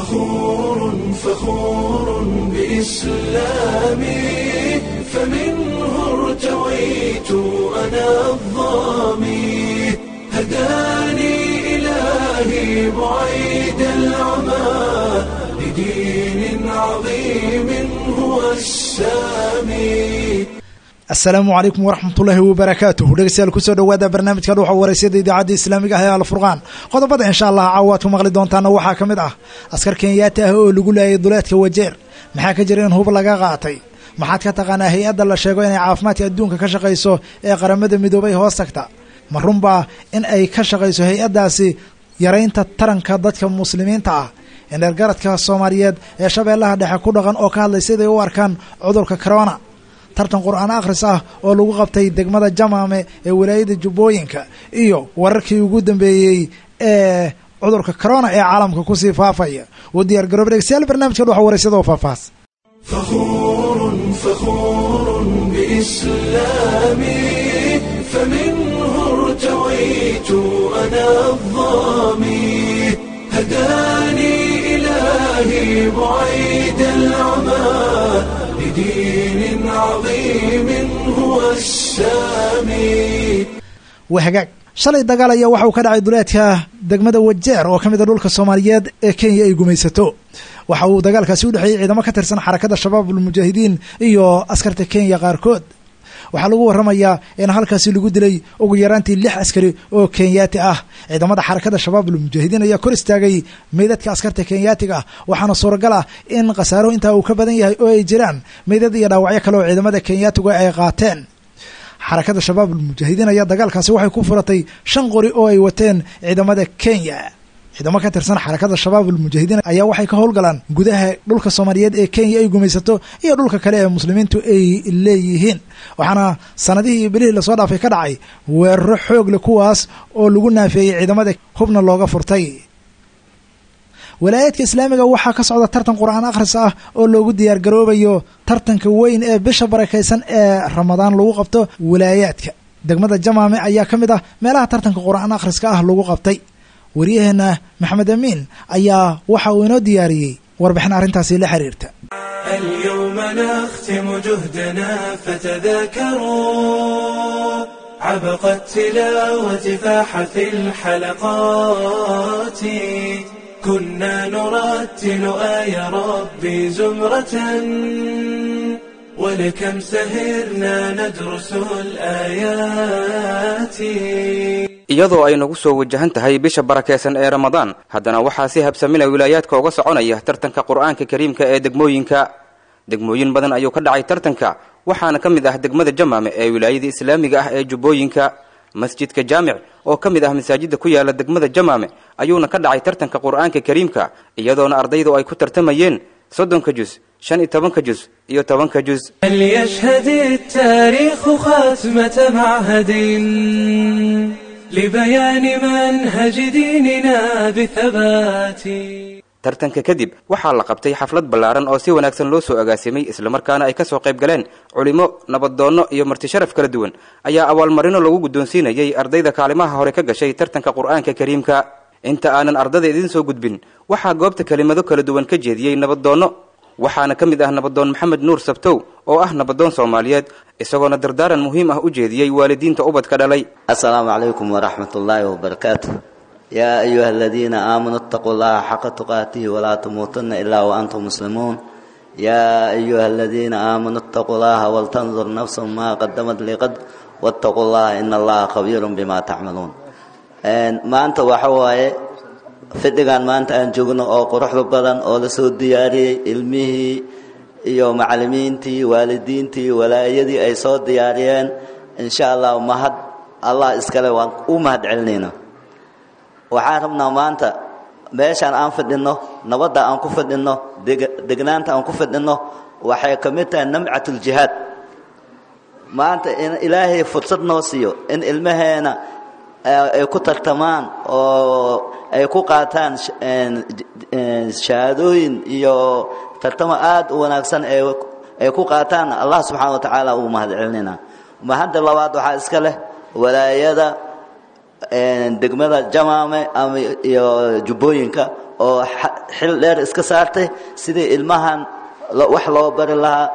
فخور فخور بإسلامي فمنه ارتويت أنا الظامي هداني إلهي بعيد العمى لدين عظيم هو السامي asalaamu calaykum waraxmatullaahi wabarakaatuh dhegeystayaal kusoo dhowaada barnaamijka dhuuxa wareysada idaacadda islaamiga ah ee alfurqaan qodobada insha allah caawaad ku maqli doontaana waxaa ka mid ah askar kenyaati ah oo lagu laayay duleedka wajeer maxaa ka jira in hub laga qaatay maxaad ka taqaanaa hay-adda la sheego inay caafimaadka adduunka ka shaqayso ee qaramada midoobay hoos tagta ma runbaa in ay ka shaqayso hay-addaasi yaraynta taranka dadka muslimiinta ah indheergaradka soomaaliyeed ee shabeellaha dhexe ku dhaqan oo ka hadlay siday u arkaan cudurka corona tartan qur-aan akhris ah oo lagu qabtay degmada jamaame ee walaayada jubbooyinka iyo wararkii ugu dambeeyey ee cudurka corona ee caalamka kusii faafaya u diyaar garooba dhegeystayaal barnaamijka dhuxa wareysada oo faahfaahs فخور فخور بإسلامي فمنه ارتويت أنا الظامي هداني إلهي بعيد العمى لدين عظيم هو السامي wahagaag shalay dagaal ayaa waxa uu ka dhacay duleedka degmada wajeer oo ka mid a dhulka soomaaliyeed ee kenya ay gumaysato waxa uu dagaalkaasi u dhexeeyey ciidamo ka tirsan xarakada shabaab ulmujaahidiin iyo askarta kenya qaarkood waxaa lagu waramayaa in halkaasi lagu dilay ugu yaraantii lix askari oo kenyaati ah ciidamada xarakada shabaab ulmujaahidiin ayaa kor istaagay meydadka askarta kenyaatiga ah waxaana suuragal ah in khasaaro intaa uu ka badan yahay oo ay jiraan meydad iyo dhaawacyo kale oo ciidamada kenyaatigu ay qaateen xarakada shabaab ulmujaahidiin ayaa dagaalkaasi waxay ku furatay shan qori oo ay wateen ciidamada kenya ciidamo ka tirsan xarakada shabaab ulmujaahidiin ayaa waxay ka howlgalaan gudaha dhulka soomaaliyeed ee kenya ay gumaysato iyo dhulka kale ee muslimiintu ay leeyihiin waxaana sanadihii iyo bilihii lasoo dhaafay ka dhacay weeraro xoog leh kuwaas oo lagu naafeeyey ciidamada hubna looga furtay walaayaadka islaamiga waxaa ka socda tartan qur-aan akhris ah oo loogu diyaar garoobayo tartanka weyn ee bisha barakaysan ee ramadaan lagu qabto walaayaadka degmada jamaame ayaa ka mid ah meelaha tartanka qur-aan akhriska ah lagu qabtay waryaheena maxamed amiin ayaa waxa uu inoo diyaariyey warbixin arrintaasi la xiriirta اليوم نختم جهدنا فتذاكروا عبق التلاوة فاح في الحلقات كنا نرتل آي ربي زمرة ولكم سهرنا ندرس الآيات iyadoo ay nagu soo wajahan tahay bisha barakeysan ee ramadaan haddana waxaa si habsamina wilaayaadka uga soconaya tartanka qur-aanka kariimka ee degmooyinka degmooyin badan ayuu ka dhacay tartanka waxaana ka mid ah degmada jamaame ee wilaayada islaamiga ah ee jubbooyinka masjidka jaamic oo ka mid ah masaajidda ku yaala degmada jamaame ayuuna ka dhacay tartanka qur-aanka kariimka iyadoona ardaydu ay ku tartamayeen soddonka jus shan iyo tobanka jus iyo tobanka jus فليشهد التاريخ خاتمة معهد لبيان منهج ديننا بثبات tartanka kadib waxaa la qabtay xaflad ballaaran oo si wanaagsan loo soo agaasimay islamarkaana ay ka soo qayb galeen culimo nabadoonno iyo marti sharaf kala duwan ayaa abaalmarino lagu guddoonsiinayay ardayda kaalimaha hore ka gashay tartanka qur-aanka kariimka inta aanan ardada idiin soo gudbin waxaa goobta kelimado kala duwan ka jeediyey nabadoonno waxaana ka mid ah nabadoon maxamed nuur sabtow oo ah nabadoon soomaaliyeed isagoona dardaaran muhiim ah u jeediyey waalidiinta ubadka dhalay السلام عليكم ورحمة الله وبركاته يا أيها الذين آمنوا اتقوا الله حق تقاته ولا تموتن إلا وأنتم مسلمون يا أيها الذين آمنوا اتقوا الله ولتنظر نفس ما قدمت لغد واتقوا الله إن الله خبير بما تعملون ما أنت وحواي fidhigan maanta aan joogno oo quruxda badan oo lasoo diyaariyey ilmihii iyo macalimiintii waalidiintii walaayadii ay soo diyaariyeen insha allah mahad allah iskale waan u mahad celinayna waxaan rabnaa maanta meeshaan aan fidhinno nabadda aan ku fidhinno degnaanta aan ku fidhinno waxay ka mid tahay namcatuljihaad maanta in ilaahay fursad noo siiyo in ilmaheena ay ku tartamaan oo ay ku qaataan shahaadooyin iyo tartamo aad u wanaagsan ay ku qaataan allah subxaana wa tacaala uu mahad celinayna mahadda labaad waxaa iska leh walaayada degmada jamaame ama iyo jubbooyinka oo xil dheer iska saartay sidii ilmahan wax loo bari lahaa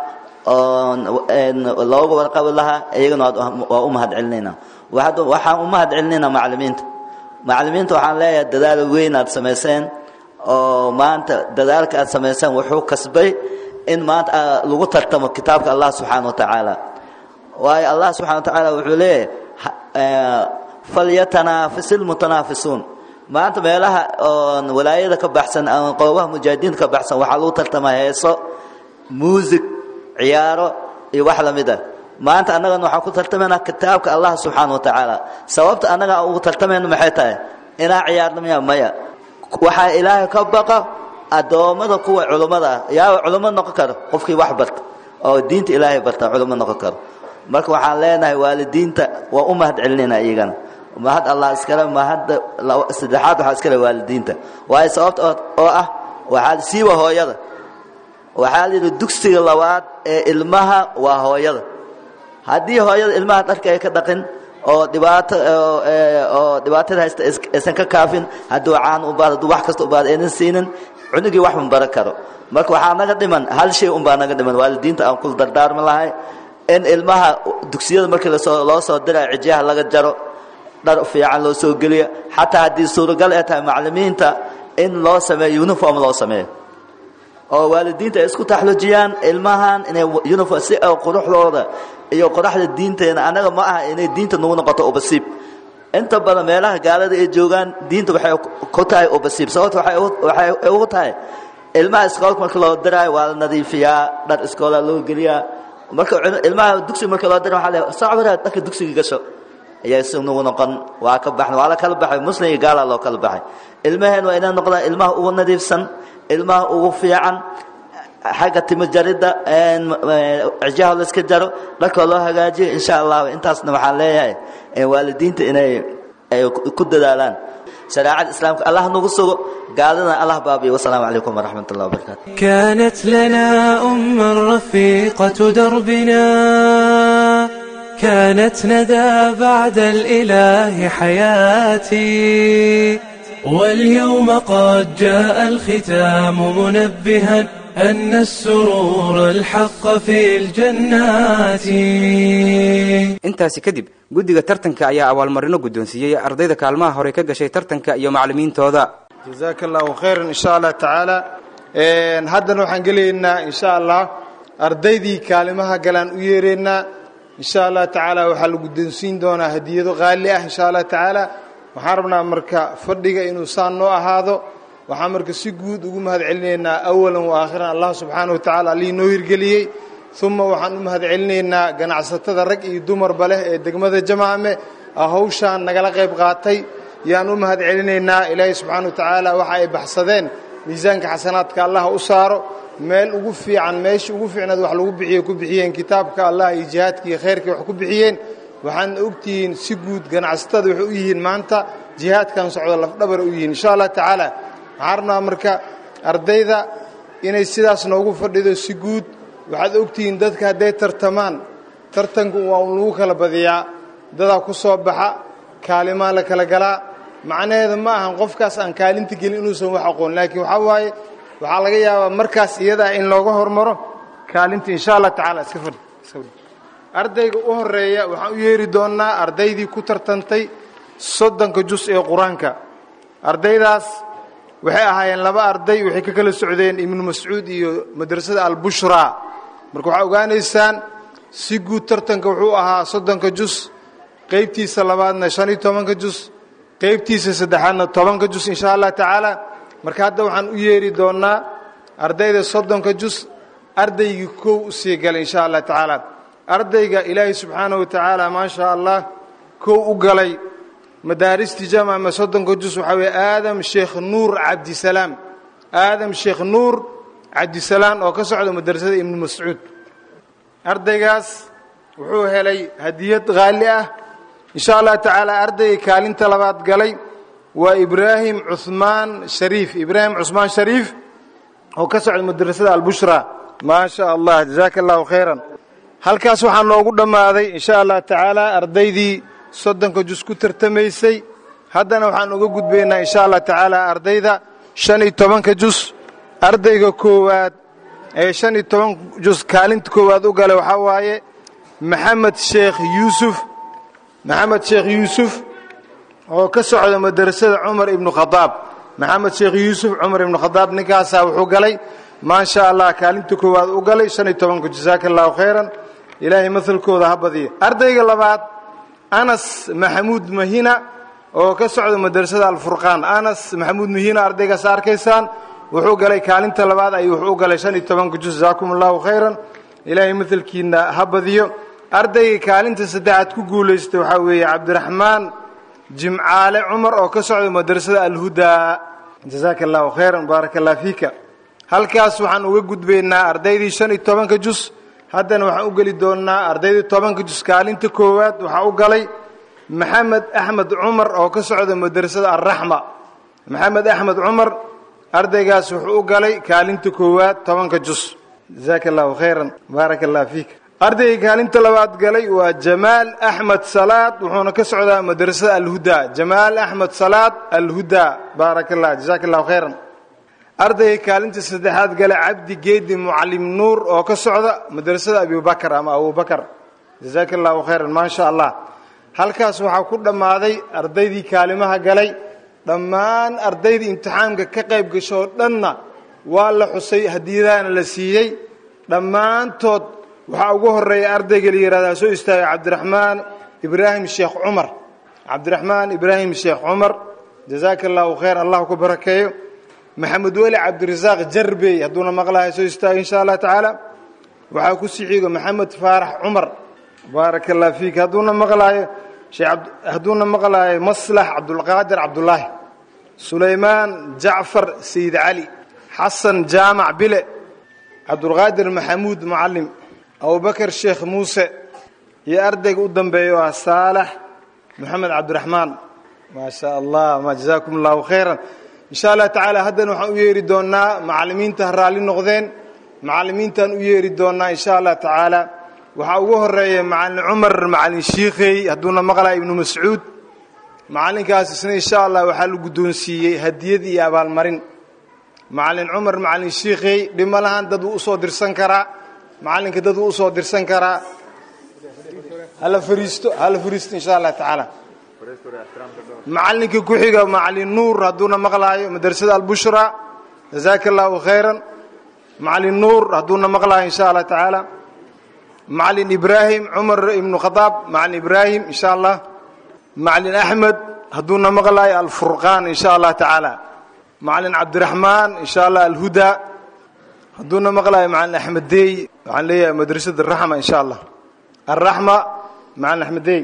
oo looga warqabi lahaa iyagana waa u mahad celinayna waxaan u mahad celinaynaa macallimiinta macallimiinta waxaan leeyahay dadaal weyn aad samayseen oo maanta dadaalka aad samayseen wuxuu kasbay in maanta lagu tartamo kitaabka allah subxaana wa tacaala waayo allah subxana wa tacaala wuxuu leeyahay falyatanaafisu lmutanaafisuun maanta meelaha oon walaayada ka baxsan ama qoobaha mujaahidiinta ka baxsan waxaa lagu tartamaa heeso muusig ciyaaro iyo wax la mid ah maanta annagana waxaan ku tartamaynaa kitaabka allah subxaana wa tacaala sababta annaga ugu tartamayno maxay tahay inaa ciyaarno miya maya waxaa ilaahay ka baqa addoommada kuwa culummada ah yaaba culummo noqon karo qofkii wax barta oo diinta ilaahay barta culummo noqon karo marka waxaan leenahay waalidiinta waa u mahad celinayna iyagana mahad allah iskale mahadda saddexaad waxaa iskale waalidiinta waayo sababta oo ah waxaa siiba hooyada waxaa la yidhi dugsiga labaad ee ilmaha waa hooyada haddii hooyada ilmaha dharka ay ka dhaqin oo dhibaato oo dhibaatada haysta aysan ka kaafin hadduu caan u baad hadduu wax kasta u baad aynan siinin cunugii wax ma baran karo marka waxaa naga dhiman hal shay unbaa naga dhiman waalidiinta aan ku dardaarmi lahay in ilmaha dugsiyada markii lasoo loo soo dirayo cijiyaha laga jaro dhar fiican loo soo geliyo xataa haddii suuragal ay tahay macallimiinta in loo sameeyo uniform loo sameeyo oo waalidiinta ay isku taxlujiyaan ilmahan inay uniform si oo quruxdooda iyo qoraxda diinteena annaga ma aha inay diinta nagu noqoto ubasiib inta badan meelaha gaalada ay joogaan diinta waxay ku tahay ubasiib sababta waxay ugu tahay ilmaha iskoolka marka loo diraayo waa la nadiifiyaa dhar iskoola loo geliyaa marka ilmaha dugsiga marka loo dira waxaa le sacbira dharka dugsiga gasho ayaa si nagu noqon waa ka baxna waa la kala baxay muslim iyo gaala loo kala baxay ilmaheen waa inay noqdaan ilmaha ugu nadiifsan ilmaha ugu fiican xagga timo jaridda cijaha la iska jaro dharkoo loo hagaajiyo insha allah intaasna waxaan leeyahay waalidiinta inay ay ku dadaalaan shareecada islaamka allah nagu sugo gaaladana allah baabiyo wasalaamu calaykum waraxmat ullah wabarakatu كانت لنا أما رفيقة دربنا كانت ندى بعد الإله حياتي واليوم قد جاء الختام منبها أن السرور الحق في الجنات intaasi kadib guddiga tartanka ayaa abaalmarino guddoonsiiyey ardayda kaalmaha hore ka gashay tartanka iyo macallimiintooda jazaaka allahu khayran insha allah tacaala haddana waxaan gelaynaa insha allah ardaydii kaalimaha galaan u yeeraynaa insha allah tacaala waxaa la guddoonsiin doonaa hadiyado qaali ah insha allah tacaala waxaan rabnaa marka fadhiga inuu saan noo ahaado waxaan marka si guud ugu mahad celinaynaa awalan wa aakhiran allah subxaana wa tacala allihii noo hirgeliyey uma waxaan u mahad celinaynaa ganacsatada rag iyo dumarba leh ee degmada jamaame hawshaan nagala qayb qaatay yaan u mahad celinaynaa ilaahay subxaana wa tacaala waxa ay baxsadeen miisaanka xasanaadka allah u saaro meel ugu fiican meeshii ugu fiicnaad wax lagu bixiye ku bixiyeen kitaabka allah iyo jihaadka iyo khayrkii wax ku bixiyeen waxaadna ogtihiin si guud ganacsatada waxay u yihiin maanta jihaadkan socdo lafdhabar u yihiin insha allah tacaala waxaan rabnaa marka ardayda inay sidaas noogu fadhido si guud waxaad ogtihiin dadka hadday tartamaan tartanku waa un lagu kala badiyaa dadaa ku soo baxa kaalimaa la kala galaa macnaheeda ma ahan qofkaas aan kaalinta gelin inuusan wax aqoon laakiin waxaa waaye waxaa laga yaabaa markaas iyadaa in looga hormaro kaalinta insha allah tacaala iska fadhi iska fadhi ardayga u horeeya waxaan u yeeri doonnaa ardaydii ku tartantay soddonka jus ee qur-aanka ardaydaas waxay ahaayeen laba arday waxay ka kala socdeen ibnu mascuud iyo madrasada albushraa marka waxaa ogaanaysaan si guud tartanka wuxuu ahaa soddonka jus qaybtiisa labaadna shan iyo tobanka jus qaybtiisa saddexaadna tobanka jus insha allah tacaala marka hadda waxaan u yeeri doonnaa ardayda soddonka jus ardaygii kow u sii galay insha allah tacaala ardayga ilaahay subxaana wa tacaala maasha allah kow u galay madaaristii jamama soddonka jus waxaa weeye aadam sheekh nuur cabdisalaam aadam sheekh nuur cabdisalaam oo ka socda madrasada ibnu mascuud ardaygaas wuxuu helay hadiyad qaali ah insha allah tacaala ardayga kaalinta labaad galay waa ibraahim cuhmaan shariif ibraahim cusmaan shariif oo ka socda madrasada albushra maa sha allah jazaaka allahu khayran halkaas waxaa noogu dhammaaday insha allah tacaala ardaydii soddonka jus ku tartamaysay haddana waxaan uga gudbaynaa insha allah tacaala ardayda shan iyo tobanka jus ardayga koowaad ee shan iyo toban jus kaalinta koowaad u galay waxaa waaye maxamed sheekh yuusuf maxamed sheekh yuusuf oo ka socda madrasada cumar ibnu khadaab maxamed sheekh yuusuf cumar ibnu khadaab ninkaasaa wuxuu galay maasha allah kaalinta koowaad u galay shan iyo tobanka jasaaka allahu khayran ilaahay mahalkooda ha badiyo ardayga labaad anas maxamuud mahina oo ka socda madrasada alfurqaan anas maxamuud mahina ardaygaas arkaysaan wuxuu galay kaalinta labaad ayuu wuxuu galay shan iyo tobanka jus jazaakum allahu khayran ilaahay mahalkiina ha badiyo ardayga kaalinta saddexaad ku guulaystay waxaa weeye cabdiraxmaan jimcaale cumar oo ka socda madrasada alhudaa jazaaka allahu khayran baaraka allah fiika halkaas waxaan uga gudbaynaa ardaydii shan iyo tobanka jus haddana waxaan u geli doonnaa ardaydii tobanka jus kaalinta koowaad waxaa u galay maxamed axmed cumar oo ka socda madrasada alraxma maxamed axmed cumar ardaygaas wuxuu u galay kaalinta koowaad tobanka jus jazaaka allahu khayran baaraka allah fiika ardayga kaalinta labaad galay waa jamaal axmed salaad wuxuuna ka socdaa madrasada alhudaa jamaal axmed salaad alhudaa baaraka allah jazaaka allahu khayran ardayga kaalinta saddexaad galay cabdi geedi mucalim nuur oo ka socda madrasada abibakar ama abubakar jazaaka allahu khayran maa sha allah halkaas waxaa ku dhammaaday ardaydii kaalimaha galay dhammaan ardaydii imtixaamka ka qayb gasho oo dhanna waa la xusay hadiyadaana la siiyey dhammaantood waxaa ugu horeeya ardayga la yihahdaa soo istaagay cabdiraxmaan ibraahim sheekh cumar cabdiraxmaan ibraahim sheekh cumar jazaaka allahu khayr allah ku barakeeyo maxamed weli cabdirasaaq jarbey hadduuna maqlahay soo istaagay insha allah tacaala waxaa ku sii xigo maxamed faarax cumar baaraka allah fiik hadduuna maqlaayo hadduuna maqlaayo maslax cabdulqaadir cabdulaahi sulaymaan jacfar sayid cali xasan jaamac bile cabdulqaadir maxamuud mucalim abubakar sheekh muuse iyo ardayga u dambeeya waa saalax moxamed cabdiraxmaan maa sha allah ma jazaakum allahu khayran insha allah tacaala haddana waxaan u yeeri doonnaa macallimiinta ha raalli noqdeen macallimiintaan u yeeri doonnaa insha allah tacaala waxaa ugu horeeya macallin cumar macallin shiikhey hadduuna maqlaya ibnu mascuud macallinkaas isna insha allah waxaa la guddoonsiiyey hadiyad iyo abaalmarin macallin cumar macallin shiikhey dhimo lahaan dad wuu usoo dirsan karaa macallinka dad wuu usoo dirsan karaa hala fariisto hala fariisto insha allah tacaala macallinka ku xiga macallin nuur hadduuna maqlaayo madrasada albushra jazaaka allahu khayran macallin nuur hadduuna maqlaayo insha allah tacaala macallin ibraahim cumar ibnu khadaab macallin ibraahim insha allah macallin axmed hadduuna maqlaayo alfurqaan insha allah tacaala macallin cabdiraxmaan insha allah alhudaa hadduuna maqlaayo macallin axmed deey waxaan leeyahay madrasada araxma insha allah alraxma macallin axmed deey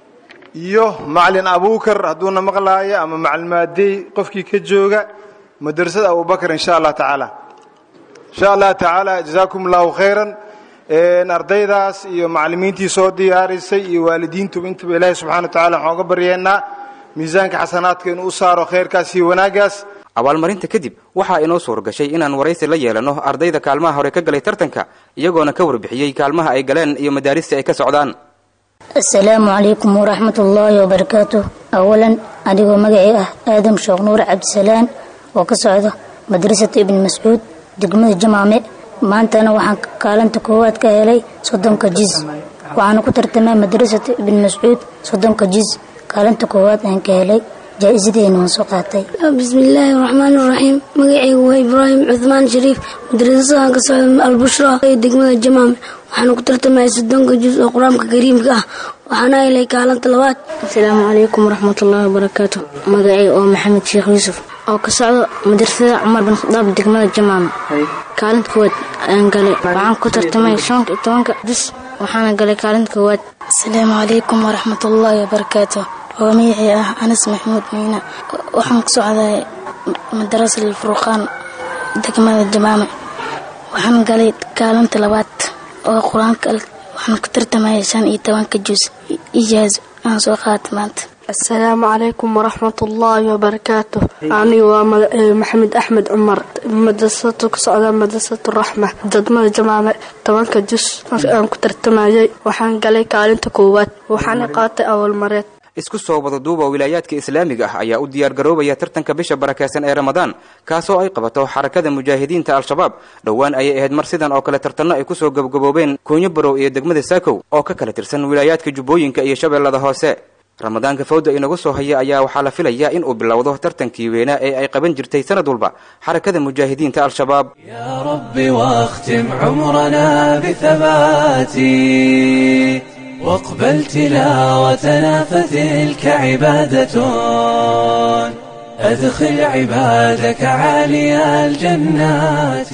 iyo macallin abukar hadduuna maqlaayo ama macallin maadey qofkii ka jooga madrasada abubakar insha allah tacaala insha allah tacaala jazaakum allahu khayran ardaydaas iyo macallimiintii soo diyaarisay iyo waalidiintuba intaba ilaahay subxana wa tacala waxaan uga baryeennaa miisaanka xasanaadka inuu u saaro khayrkaas iyo wanaaggaas abaalmarinta kadib waxaa inoo suurgashay inaan waraysi la yeelanno ardayda kaalmaha hore ka galay tartanka iyagoona ka warbixiyey kaalmaha ay galeen iyo madaarista ay ka socdaan asalaamu calaykum waraxmat ullaahi wabarakaatu awalan adigoo magacii ah aadam sheekh nuur cabdisalaan oo ka socda madrasata ibni mascuud degmada jamaame maantana waxaan kaalinta koowaad ka helay soddonka jiz waxaana ku tartamay madrasata ibni mascuud soddonka jiz kaalinta koowaad aan ka helay jaa-isadeena waan soo qaatay bismillaahi raxmaan raxiim magacaygu waa ibraahim cuhmaan shariif madrasasadan ka socda albushra ee degmada jamaame waxaana ku tartamaya soddonka juz oo qur-aanka kariimka ah waxaana helay kaalinta labaad asalaamu calaykum waraxmatullaahi wabarakaatu magacayga oo maxamed sheekh yuusuf oo ka socda madrasada cumar bin khadaab degmada jamaame kaalinta koowaad ayaan galay waxaan ku tartamay shanka iyo tobanka juz waxaana galay kaalinta koowaad asalaamu calaykum waraxmatullaahi wabarakaatu oo magacii ah anas maxamuud miina waxaan ku socday madarasa alfurqaan degmada jamaame waxaan galay kaalinta labaad oo qur-aanka waxaan ku tartamaya shan iyo tobanka juz ijaaz aan soo qaatay maanta asalaamu calaykum waraxmatullaahi wabarakaatu anigu waa maxamed axmed cumar madrasatu ka socda madrasatu raxma degmada jamaame tobanka jus aan ku tartamayay waxaan galay kaalinta koowaad waxaana qaatay awalmareed isku soo wadaduuba wilaayaadka islaamiga ah ayaa u diyaargaroobaya tartanka bisha barakeysan ee ramadaan kaasoo ay qabato xarakada mujaahidiinta al-shabaab dhowaan ayay ahayd mar sidan oo kale tartanno ay kusoo gabgaboobeen koonyo barow iyo degmada saakow oo ka kala tirsan wilaayaadka jubbooyinka iyo shabeellada hoose ramadaanka fawda inagu soo haya ayaa waxaa la filayaa in uu bilowdo tartankii weynaa ee ay qaban jirtay sanad walba xarakada mujaahidiinta al-shabaab يا رب واختم عمرنا بثبات واقبل تلاوتنا فتلك عبادة أدخل عبادك عالي الجنات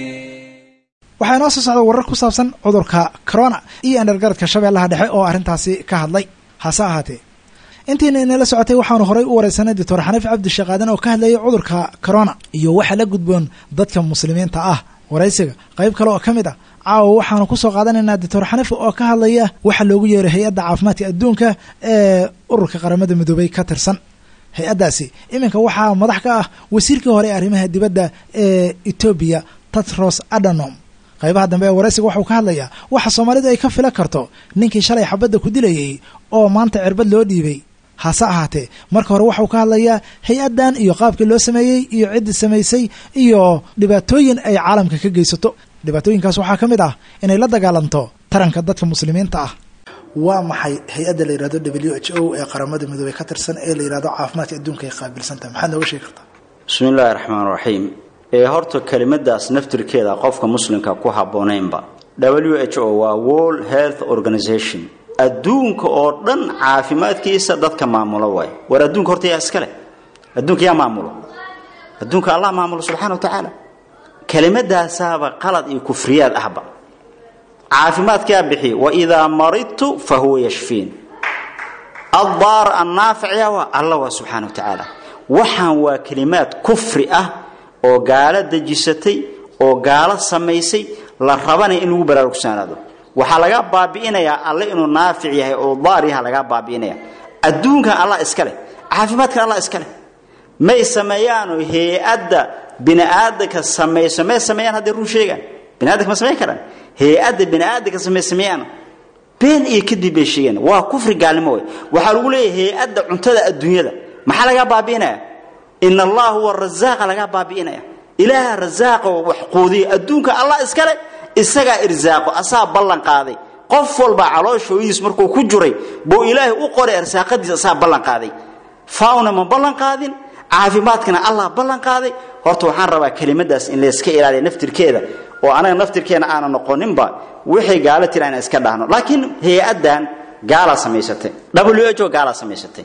waxaa inoo soo socda warar ku saabsan cudurka corona iyo endergaradka shabeellaha dhexe oo arrintaasi ka hadlay hase ahaatee intiina inala socotay waxaanu horay u wareysanay doctor xaniif cabdi shaqaadan oo ka hadlayay cudurka corona iyo waxa la gudboon dadka muslimiinta ah waraysiga qayb kale oo ka mid ah caawa waxaanu kusoo qaadanaynaa doctor xaniif oo ka hadlaya waxa loogu yeeray hay-adda caafimaadka adduunka ee ururka qaramada midoobay ka tirsan hay-addaasi iminka waxaa madax ka ah wasiirkii hore ee arrimaha dibadda ee etoobiya tatros adanom qaybaha dambe ee waraysiga waxuu ka hadlayaa waxa soomaalidu ay ka filan karto ninkii shalay xabadda ku dilayay oo maanta cirbad loo dhiibay hase ahaatee marka hore waxuu ka hadlayaa hay-addan iyo qaabkii loo sameeyey iyo ciddii samaysay iyo dhibaatooyin ay caalamka ka geysato dhibaatooyinkaas waxaa ka mid ah inay la dagaalanto taranka dadka muslimiinta ah waa maxay hay-adda la yihahdo w h o ee qaramada midoobey ka tirsan ee la yihahdo caafimaadka adduunka ay qaabilsantaha maxaad nooga sheegi kartaa bismi illaahi raxmaan raxiim ee horta kelimadaas naftirkeeda qofka muslimka ku habboonaynba w h o waa world health organization adduunka oo dhan caafimaadkiisa dadka maamulo waay war adduunka horta yaa iska leh adduunka yaa maamulo adduunka allah maamulo subxana wa tacaala kelimadaasaaba qalad iyo kufriyaad ahba caafimaadkaa bixiy waidaa maridtu fa huwa yashfiin addaar annaaficya waa alla waa subxaana wa tacaala waxaan waa kelimaad kufri ah oo gaalo dejisatay oo gaalo samaysay la rabanaya in lagu baraarugsanaado waxaa laga baabi'inayaa alle inuu naafic yahay oo daar yaha lagaa baabi'inaya adduunkan allah iska leh caafimaadkan allah iska leh may sameeyaano hay-adda bini'aadanka samayso may sameeyaan hadday run sheegaan biniadanka ma samayn karaan hay-adda bini'aadanka samay sameeyaan been iyo kadib bay sheegeen waa kufri gaalnimo wey waxaa lagu leeyahay hay-adda cuntada adduunyada maxaa lagaa baabi'inaya in allah huwa rasaaqa lagaa baabi'inaya ilaaha rasaaqa wax quudiya adduunka allah iskale isagaa irsaaqo asaa ballan qaaday qof walba calooshooydiis markuu ku jiray buu ilaahay u qoray arsaaqadiis asaa ballan qaaday fauna ma ballan qaadin caafimaadkana allah ballan qaaday horta waxaan rabaa kelimadaas in layska ilaaliya naftirkeeda oo anaga naftirkeena aana noqoninba wixii gaalo tira inaan iska dhahno laakiin hay-addan gaalaa samaysatay w h o gaalaa samaysatay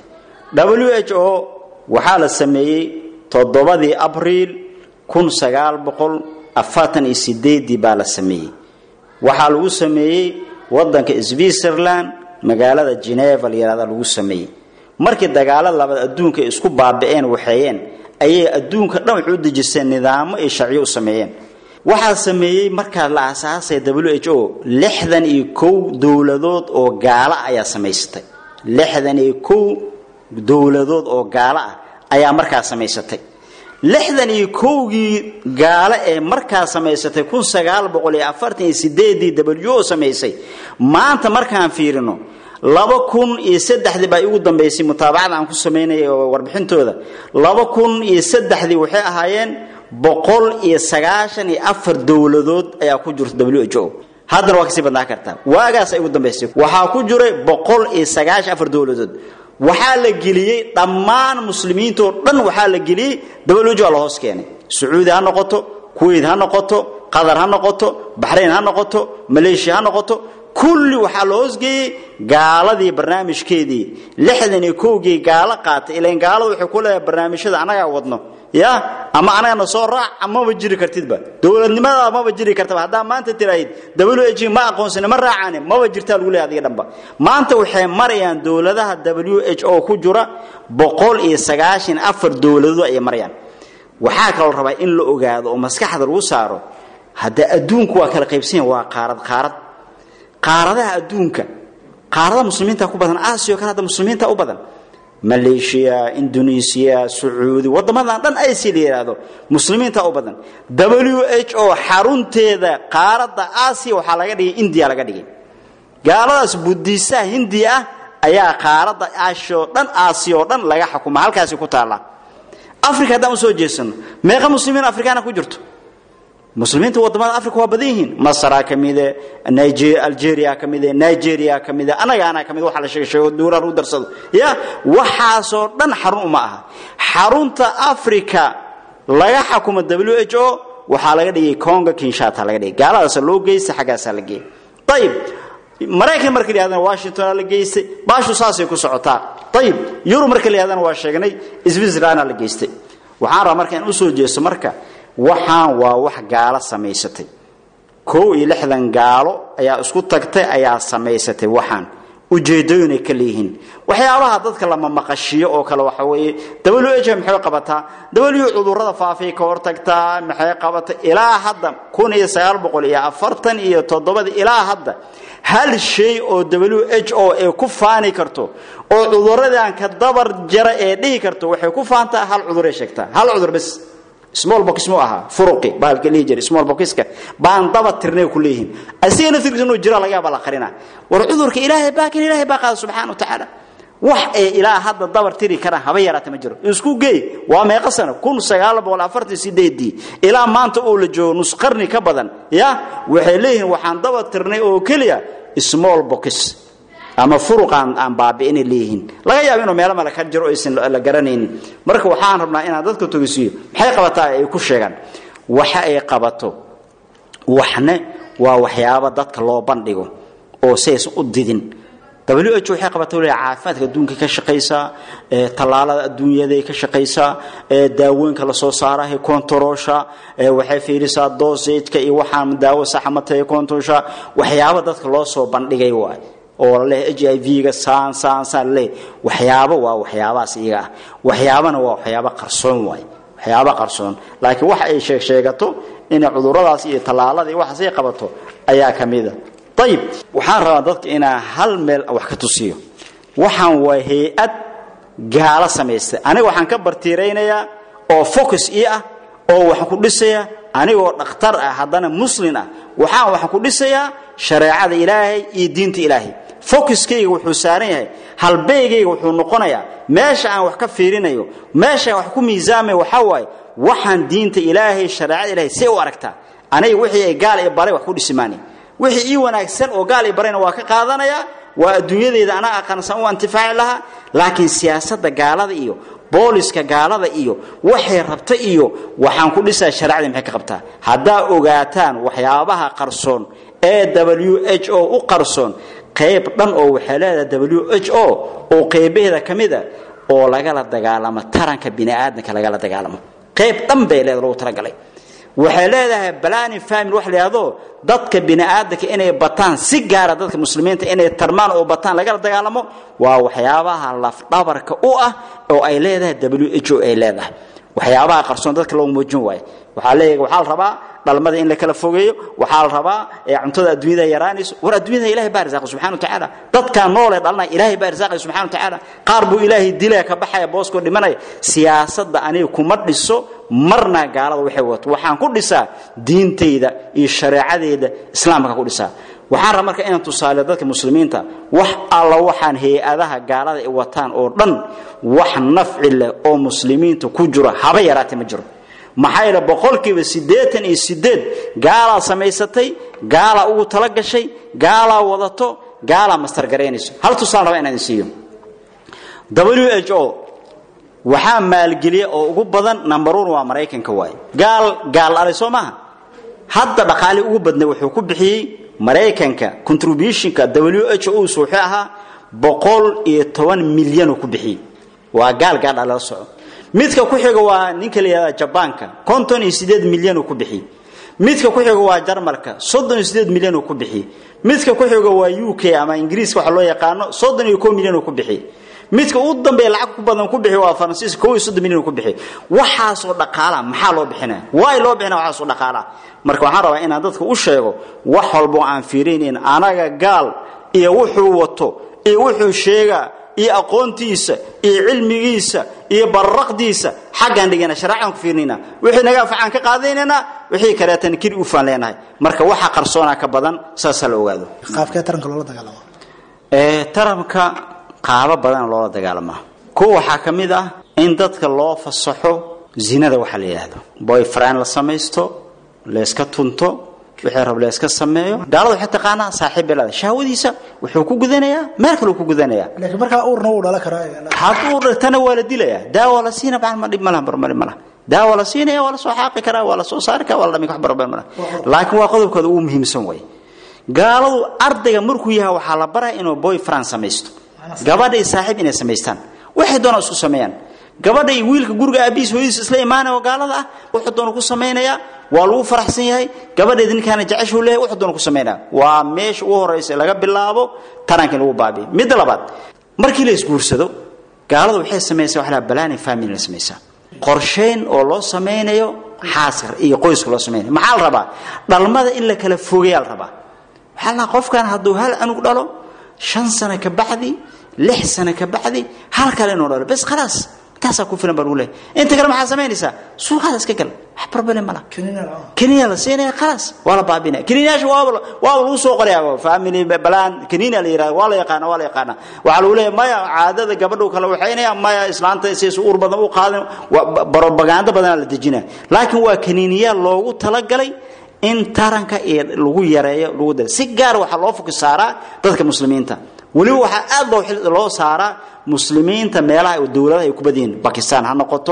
w h o waxaa la sameeyey toddobadii abriil kun sagaal boqol afartan iyo sideedii baa la sameeyey waxaa lagu sameeyey wadanka switzerland magaalada geneva layihahda lagu sameeyey markii dagaalada labaad adduunka ay isku baabi'een waxeeyeen ayay adduunka dhan waxu u dejiseen nidaamo iyo sharciyo u sameeyeen waxaa sameeyey markaa la aasaasay w h o lixdan iyo kow dowladood oo gaalo ayaa samaysatay lixdan iyo kow dowladood oo gaalo ah ayaa markaa samaysatay lixdan iyo kowgii gaalo ee markaa samaysatay kun sagaal boqol iyo afartan iyo sideedii w o samaysay maanta markaan fiirino laba kun iyo saddexdii baa igu dambaysay mutaabacada aan ku samaynaya oo warbixintooda laba kun iyo saddexdii waxay ahaayeen boqol iyo sagaashan iyo afar dowladood ayaa ku jirta w h o haddana waa kasii badnaan kartaa waagaas ay ugu dambaysay waxaa ku jiray boqol iyo sagaashan afar dowladood waxaa la geliyey dhammaan muslimiintoo dhan waxaa la geliyey w la hoos keenay sacuudi ha noqoto kuwait ha noqoto qatar ha noqoto baxrayn ha noqoto maleeshiya ha noqoto kulli waxaa la hoosgeeyey gaaladii barnaamijkeedii lixdan iyo kowgii gaalo qaatay ilan gaaladu waxay ku leedahay barnaamijyada annagaa wadno ya ama anagana soo raac amaba jiri kartidba dowladnimada maba jiri kartaba haddaa maanta tiraahid w h ma aqoonsani ma raacani maba jirtaa lagu leeyahay adiga dhanba maanta waxay marayaan dowladaha w h o ku jira boqol iyo sagaashan afar dowladood ayay marayaan waxaa kaloo rabaa in la ogaado oo maskaxda lagu saaro hadda adduunku waa kala qaybsanya waa qaarad qaarad qaaradaha adduunka qaarada muslimiinta ku badan aasiya o kale hadda muslimiinta u badan maleeshiya indonesiya sacuudi wadamadan dhan aysi la yidhaahdo muslimiinta u badan w h o xarunteeda qaaradda aasiya waxaa laga dhigay indiya laga dhigay gaaladaas budiisaha hindiya ah ayaa qaaradda aashiya oo dhan aasiya oo dhan laga xukuma halkaasi ku taalla africa haddaan usoo jeesano meeqa muslimiin afrikaana ku jirto muslimiinta wadamada africa waa badan yihiin masra ka mide algeria ka mide nigeria ka mide anagaana ka mid waxa la sheega sheego duurar u darsado ya waxaasoo dhan xarun uma aha xarunta africa laga xakuma w h o waxaa laga dhigay conga kinshata laga dhigay gaaladaasa loo geysta xaggaasaa la geeyay ayib maraykan marka la yidhahdana washingtona la geystay baashu saasay ku socotaa ayib yurub marka la yidhahdana waa sheegnay switzerlanda la geystay waxaan rabaa marka in usoo jeesto marka waxaan waa wax gaalo samaysatay kow iyo lixdan gaalo ayaa isku tagtay ayaa samaysatay waxaan ujeedooyinay ka leeyihiin waxyaabaha dadka lama maqashiyo oo kale waxa weeye w h maxay qabataa w cudurrada faafay ka hortagtaa maxay qabata ilaa hadda kun iyo sagaal boqol iyo afartan iyo toddobada ilaa hadda hal shay oo w h o ee ku faani karto oo cudurradan ka dabar jara ee dhihi karto waxay ku faantaa hal cuduray sheegtaa hal cudur bes small box mu ahaa furuqi bahalka lihi jiray small boxka baan daba tirnay ku leeyihiin asiga naftirkiisa inuu jira laga yaaba la qarina war cudurka ilaahay baakin ilaahay baa qaada subxaana wa tacaala wax ee ilaa hadda dabar tiri karaan haba yaraata ma jiro isku geey waa meeqa sano kun sagaal boqol afartan sideedii ilaa maanta uu la joogo nus qarni ka badan ya waxay leeyihiin waxaan daba tirnay oo keliya small box ama furuqaan aan baabi'inay leeyihiin laga yaabo inuu meelo male ka jiro aysan la garanaynin marka waxaan rabnaa inaan dadka togisiiyo maxay qabataa ay ku sheegaan waxa ay qabato waxne waa waxyaabo dadka loo bandhigo oo saysan u didin w h waxay qabataa waliba caafimaadka adduunka ka shaqaysaa tallaalada adduunyaday ka shaqaysaa daawooyinka lasoo saarahay kontaroosha waxay fiirisaa dosageka iyo waxaan daawo saxa matay kontorosha waxyaabo dadka loo soo bandhigay waay oo laleh h i v-ga saan saan saan laleeyahy waxyaabo waa waxyaabahaas iyaga ah waxyaabana waa waxyaabo qarsoon waay waxyaabo qarsoon laakiin waxa ay sheeg sheegato inay cuduradaas iyo tallaalada iyo waxaas ay qabato ayaa ka mida ayib waxaan rabaa dadka inaan hal meel wax ka tusiyo waxaan waa hay-ad gaalo samaystay aniga waxaan ka bartiiraynayaa oo focus ii ah oo waxaan ku dhisayaa anigoo dhakhtar ah haddana muslin ah waxaan waxaan ku dhisayaa shareecada ilaahay iyo diinta ilaahay focuskayga wuxuu saaran yahay halbeygayga wuxuu noqonayaa meesha aan wax ka fiirinayo meesha aan wax ku miisaamayo waxaa waaye waxaan diinta ilaahay shareecada ilaahay see u aragtaa aniga wixii ay gaal i baray wax ku dhisimaani wixii ii wanaagsan oo gaal i barayna waa ka qaadanayaa waa adduunyadeeda anaa aqaansan u antifaaci lahaa laakiin siyaasadda gaalada iyo booliska gaalada iyo waxay rabta iyo waxaan ku dhisaa shareecadii maxay ka qabtaa haddaa ogaataan waxyaabaha qarsoon ee w h o u qarsoon qayb dhan oo waxay leedahay w h o oo qaybaheeda ka mida oo lagala dagaalamo taranka bini'aadamka lagala dagaalamo qayb dhan bay leeda lagu talagalay waxay leedahay balani family wax la yidhahdo dadka bini'aadamka inay bataan si gaara dadka muslimiinta inay tarmaan oo bataan lagala dagaalamo waa waxyaabaha lafdhabarka u ah oo ay leedahay w h o ay leedahay waxyaabaha qarsoon dadka loo muujin waayo waxaa leeyahay waxaa la rabaa dhalmada in la kala fogeeyo waxaa la rabaa ee cuntada adduunyada yaraanayso war adduunyada ilahay baa risaaqay subxana wa tacaala dadkaa noolee dhalnaya ilaahay baa risaaqay subxana wa tacaala qaar buu ilaahay dilaya ka baxaya booskoo dhimanaya siyaasadda aniga kuma dhiso marna gaalada waxay wato waxaan ku dhisaa diintayda iyo shareecadeeda islaamka ku dhisaa waxaan rabaa marka inaan tusaale dadka muslimiinta wax alla waxaan hay-adaha gaalada ay wataan oo dhan wax nafci leh oo muslimiinta ku jiro haba yaraatee ma jiro maxaa yeele boqolkiiba siddeetan iyo sideed gaalaa samaysatay gaalaa ugu tala gashay gaalaa wadato gaalaa mastargaraynayso hal tusaale rabaa inaan siiyo w h o waxaa maalgeliya oo ugu badan number one waa maraykanka waaye gaal gaal alay soo maaha hadda dhaqaali ugu badnay wuxuu ku bixiyey maraykanka contributionka w h o wuxuu ahaa boqol iyo toban milyanuu ku bixiyey waa gaal gaal alala soco midka ku xiga waa ninka la yihahda jabaanka konton iyo sideed milyan uu ku bixiyey midka ku xiga waa jarmalka soddon iyo sideed milyan uu ku bixiyey midka ku xiga waa u k ama ingiriiska waxa loo yaqaano soddon iyo ko milyan uu ku bixiyey midka u dambeeya lacag ku badan ku bixiy waa faransiiska kow iyo soddon milyan uu ku bixiyey waxaasoo dhaqaala maxaa loo bixinaya waay loo bixinaya waxaasoo dhaqaala marka waxaan rabaa inaan dadka u sheego wax walbo aan fiirinayn anaga gaal iyo wuxuu wato iyo wuxuu sheegaa iyo aqoontiisa iyo cilmigiisa iyo bararaqdiisa xaggaan dhigana shareecaan ku fiirnayna wixii naga afacaan ka qaadanaynaa wixii kaleetan kiri ufaan leenahay marka waxa qarsoonaa ka badan saasaa la ogaado qaabkee taranka loola dagaalamo ee taranka qaabo badan loola dagaalamaa kuwa waxaa ka mid ah in dadka loo fasaxo zinada waxaa la yidhaahdo boyfriend la samaysto layska tunto wixii rab layska sameeyo gaalada waxay taqaanaa saaxiib belada shahwadiisa wuxuu ku gudanayaa meel kale uu ku gudanayaa laakiin markaa uurna wuu dhala karaa hadduu dhirtana waa la dilayaa daawa la siina bacd ma dhib malaha barmari malaha daawa la siinaya waa la soo xaaqi karaa waa la soo saari karaa waa la dhami wax barbar malaha laakiin waa qodobkooda ugu muhiimsan way gaaladu ardayga markuu yahay waxaa la baraya inuu boyfriend samaysto gabadha iyo saaxiib inay samaystaan waxay doonaan isku sameeyaan gabadha iyo wiilka guriga aabihiis hooyadiis isla imaanaya oo gaalada ah wuxuu doona ku samaynayaa waa lagu faraxsan yahay gabadheed ninkaana jeceshuu leeyahay wuxuu doona ku samaynaya waa meesha ugu horraysa laga bilaabo tarankii lagu baabiyo midda labaad markii la isguursado gaaladu waxay samaysaa waxa la balaani family la samaysaa qorsheyn oo loo samaynayo xaaska iyo qoyska loo samaynayo maxaa la rabaa dhalmada in la kala fogeeyaa la rabaa waxaa la qofkan hadduu hal anug dhalo shan sano ka bacdi lix sano ka bacdi hal kale inuu dhalo bes khalaas taasaa ku filan baa lagu leeyahay inta kale maxaa samaynaysaa suuqaada iska gal wax barbale mala kaniina la siinaya khalaas waa la baabinaya kaniinayaasha waaba waaba lagu soo qorayaa family balaan kaniina la yidhahda waa la yaqaana waa la yaqaana waxaa lagu leeyahay maya caadada gabadhu kala waxaynaya maya islaanta siisa uur badan u qaadin barobaganda badanaa la dejinaya laakiin waa kaniiniyaal loogu talagalay in taranka iyo lagu yareeyo lagu daro si gaar waxaa loo fokus saaraa dadka muslimiinta weliba waxaa aad loo loo saaraa muslimiinta meelaha dowladaha ay ku badyihiin bakistan ha noqoto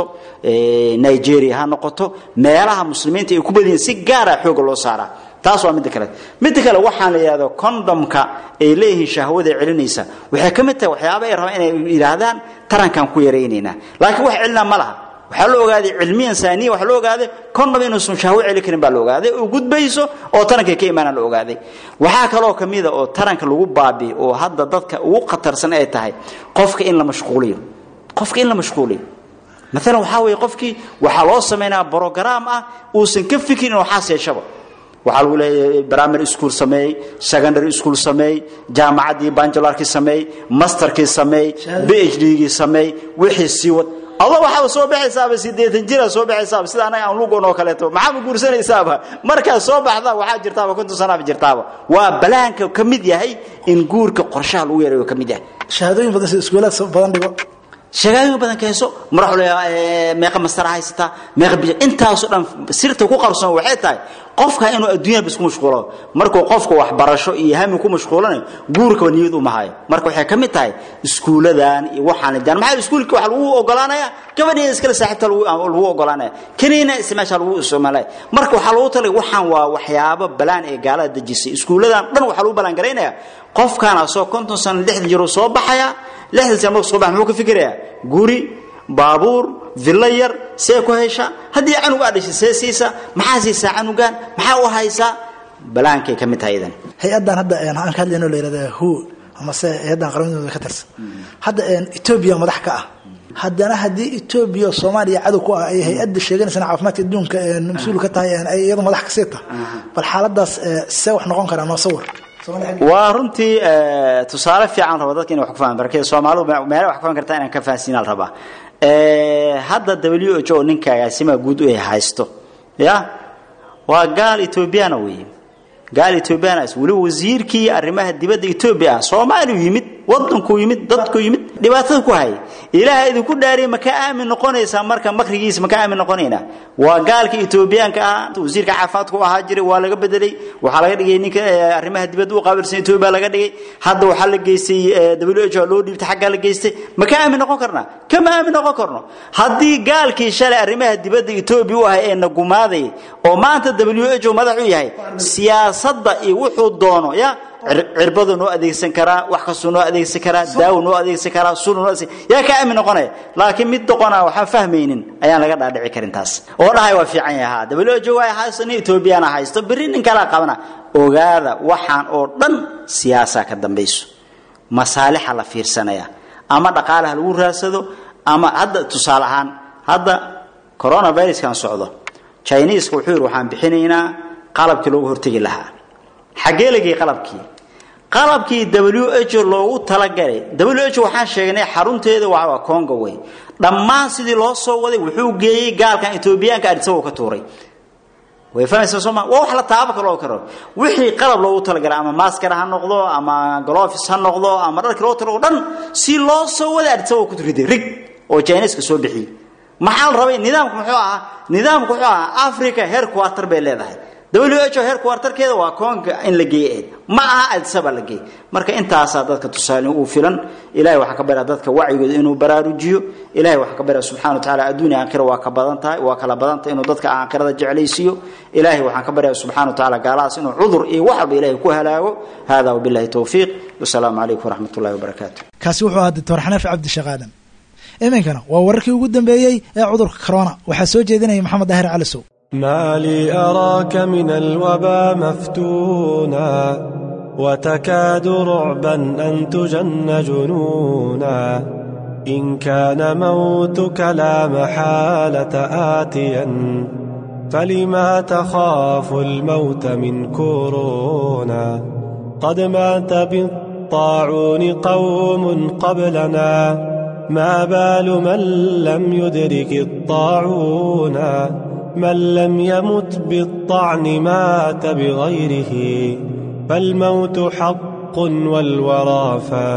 nigeria ha noqoto meelaha muslimiinta ay ku badyihiin si gaara xooga loo saaraa taas waa midda kale midda kale waxaan la yidhahdo condomka ay leeyihiin shahwada celinaysa waxay ka mid tahay waxyaaba ay rabaan inay yidhaahdaan tarankan ku yaraynaynaa laakiin wax celinaa ma laha waxaa la ogaaday cilmiyan saaniya waxaa la ogaaday condom inuusan shahwo celi karin baa la ogaaday oo gudbayso oo tarankay ka imaanaan la ogaaday waxaa kaloo ka mida oo taranka lagu baabiyo oo hadda dadka ugu khatarsan ay tahay qofka in la mashquuliyo qofka in la mashquuliyo maalan waxaa weeye qofkii waxaa loo samaynaa brograam ah uusan ka fikirin inuu xaas yeeshaba waxaa lagu leeyahay primary school sameey secondary school sameey jaamacaddii banjalarkii sameey masterkii sameey b h d-gii sameey wixii sii wad alla waxaaba soo baxaysaaba sideetan jira soo baxaysaaba sida anaga aan lugon oo kaleeto maxaaba guursanaysaaba markaad soo baxda waxaa jirtaaba konton sanaaba jirtaaba waa balaanka ka mid yahay in guurka qorshaha lagu yareeyo ka mid yahay shahaadooyin badan sida iskuulaad badan dhigo shagaayooyin badan ka hayso madaxu leeyahay meeqa mastara haysataa meeqa bija intaasoo dhan sirta ku qarsoon waxay tahay qofka inuu adduunyada isku mashquulo markuu qofka waxbarasho iyo hami ku mashquulanayo guurkaba niyad uma hayo marka waxay ka mid tahay iskuuladan iyo waxaan daan maxaa iskuulka waxa lagu ogolaanaya gabadhiina iskala saaxiibta lagu ogolaanaya kaniina ismeesha lagu isticmaalaya marka waxaa lagu talay waxaan waa waxyaabo balaan ee gaalada dejisay iskuuladan dhan waxaa lagu balaan garaynaya qofkaan asoo konton sano lixdan jiro soo baxaya lixdan sano markuu soo baxa muxuu ka fikirayaa guri baabuur villo yar see ku hesha haddii canug aa dhashay see siisa maxaa siisaa canugan maxaa u haysaa balaankay ka mid tahay idan hay-addan hadda aan ka hadlayno la yihahda who amase hay-addan qaramada ka tirsan hadda etoobiya madax ka ah haddana haddii etoobiya soomaaliya cadow ku ah ay hay-adda sheeganaysana caafimaadka adduunka mas-uul ka tahay ay iyadu madax kasii tahay bal xaaladaas see wax noqon karaa noo sawir waa runtii tusaale fiican raba dadka inay wax ku fahmaan barkada soomaalidu meela wax ku fahmi kartaa inaan ka fahansiinaa la rabaa hadda w h o ninka agaasimaha guud u haysto ya waa gaal etoobiyana weeye gaal etoobiyana weliba wasiirkii arrimaha dibadda etoobiya ah soomaaliyu yimid wadankuu yimid dadku yimid dhibaatada ku hayay ilaaha idinku dhaariya maka aamin noqonaysaa marka makrigiisa maka aamin noqonayna waa gaalka etoobiyaanka ah wasiirka caafimaadku ahaa jiray waa laga bedelay waxaa laga dhigay ninka arrimaha dibadda u qaabilsan etoobiya laga dhigay hadda waxaa la geystay w h o loo dhiibtay xaggaa la geystay maka aamin noqon karnaa kama aamin noqon karno haddii gaalkii shalay arrimaha dibadda etoobiya u ahay ee na gumaaday oo maanta w h o madax u yahay siyaasadda iyo wuxuu doono ya cirbadu noo adeegsan karaa wax kastuu noo adeegsan karaa daawo noo adeegsan karaa sun noo adeegsan yaa ka aamin noqonaya laakiin mid doqona waxaan fahmaynin ayaan laga dhaadhici karin taas oo dhahay waa fiican yahaa w waa haysto nin etoobiyana haysto berri nin kalaa qabana ogaada waxaan oo dhan siyaasaa ka dambayso masaalixa la fiirsanaya ama dhaqaalaha lagu raadsado ama hadda tusaale ahaan hadda coronaviruskan socdo chineska wuxuu yidhi waxaan bixinaynaa qalabkii loogu hortegi lahaa xaggee lagay qalabkii qalabkii w h loogu talagalay w h waxaan sheegnay xarunteeda waa congo wey dhammaan sidii loo soo waday wuxuu geeyey gaalkan etoobiyaanka arisagoo ka tuuray way fahameysaa soo ma waa wax la taabo kaloo karo wixii qalab loogu talagalay ama maskar ha noqdo ama glofis ha noqdo ama dharka loogu talago dhan si loo soo wada adisa waa ku riday rig oo chineska soo bixiyey maxaa la rabay nidaamku muxuu ahaa nidaamku wuxuu ahaa africa headquarter bay leedahay w h o headquarterkeeda waa koonka in la geeye eed ma aha adisaba la geey marka intaasaa dadka tusaale uu filan ilahay waxaa ka baraa dadka wacyigooda inuu baraarujiyo ilahay waxaa ka baraa subxana wa tacaala adduunya aakhira waa ka badan tahay waa kala badan tahay inuu dadka aakhirada jeclaysiiyo ilahay waxaan ka baryaa subxana wa tacaala gaalahaas inuu cudur iyo wax walba ilahay ku halaago hada wabillahi towfiiq wasalaamu calaykum waraxmat ullahi wabarakaatu kaasi wuxuu ahaa doctor xanafi cabdisheekh aadan iminkana waa wararkii ugu dambeeyey ee cudurka corona waxaa soo jeedinaya maxamed daahir calisow ما لي أراك من الوبا مفتونا وتكاد رعبا أن تجن جنونا إن كان موتك لا محالة آتيا فلما تخاف الموت من كورونا قد مات بالطاعون قوم قبلنا ما بال من لم يدرك الطاعون من لم يمت بالطعن مات بغيره فالموت حق والورى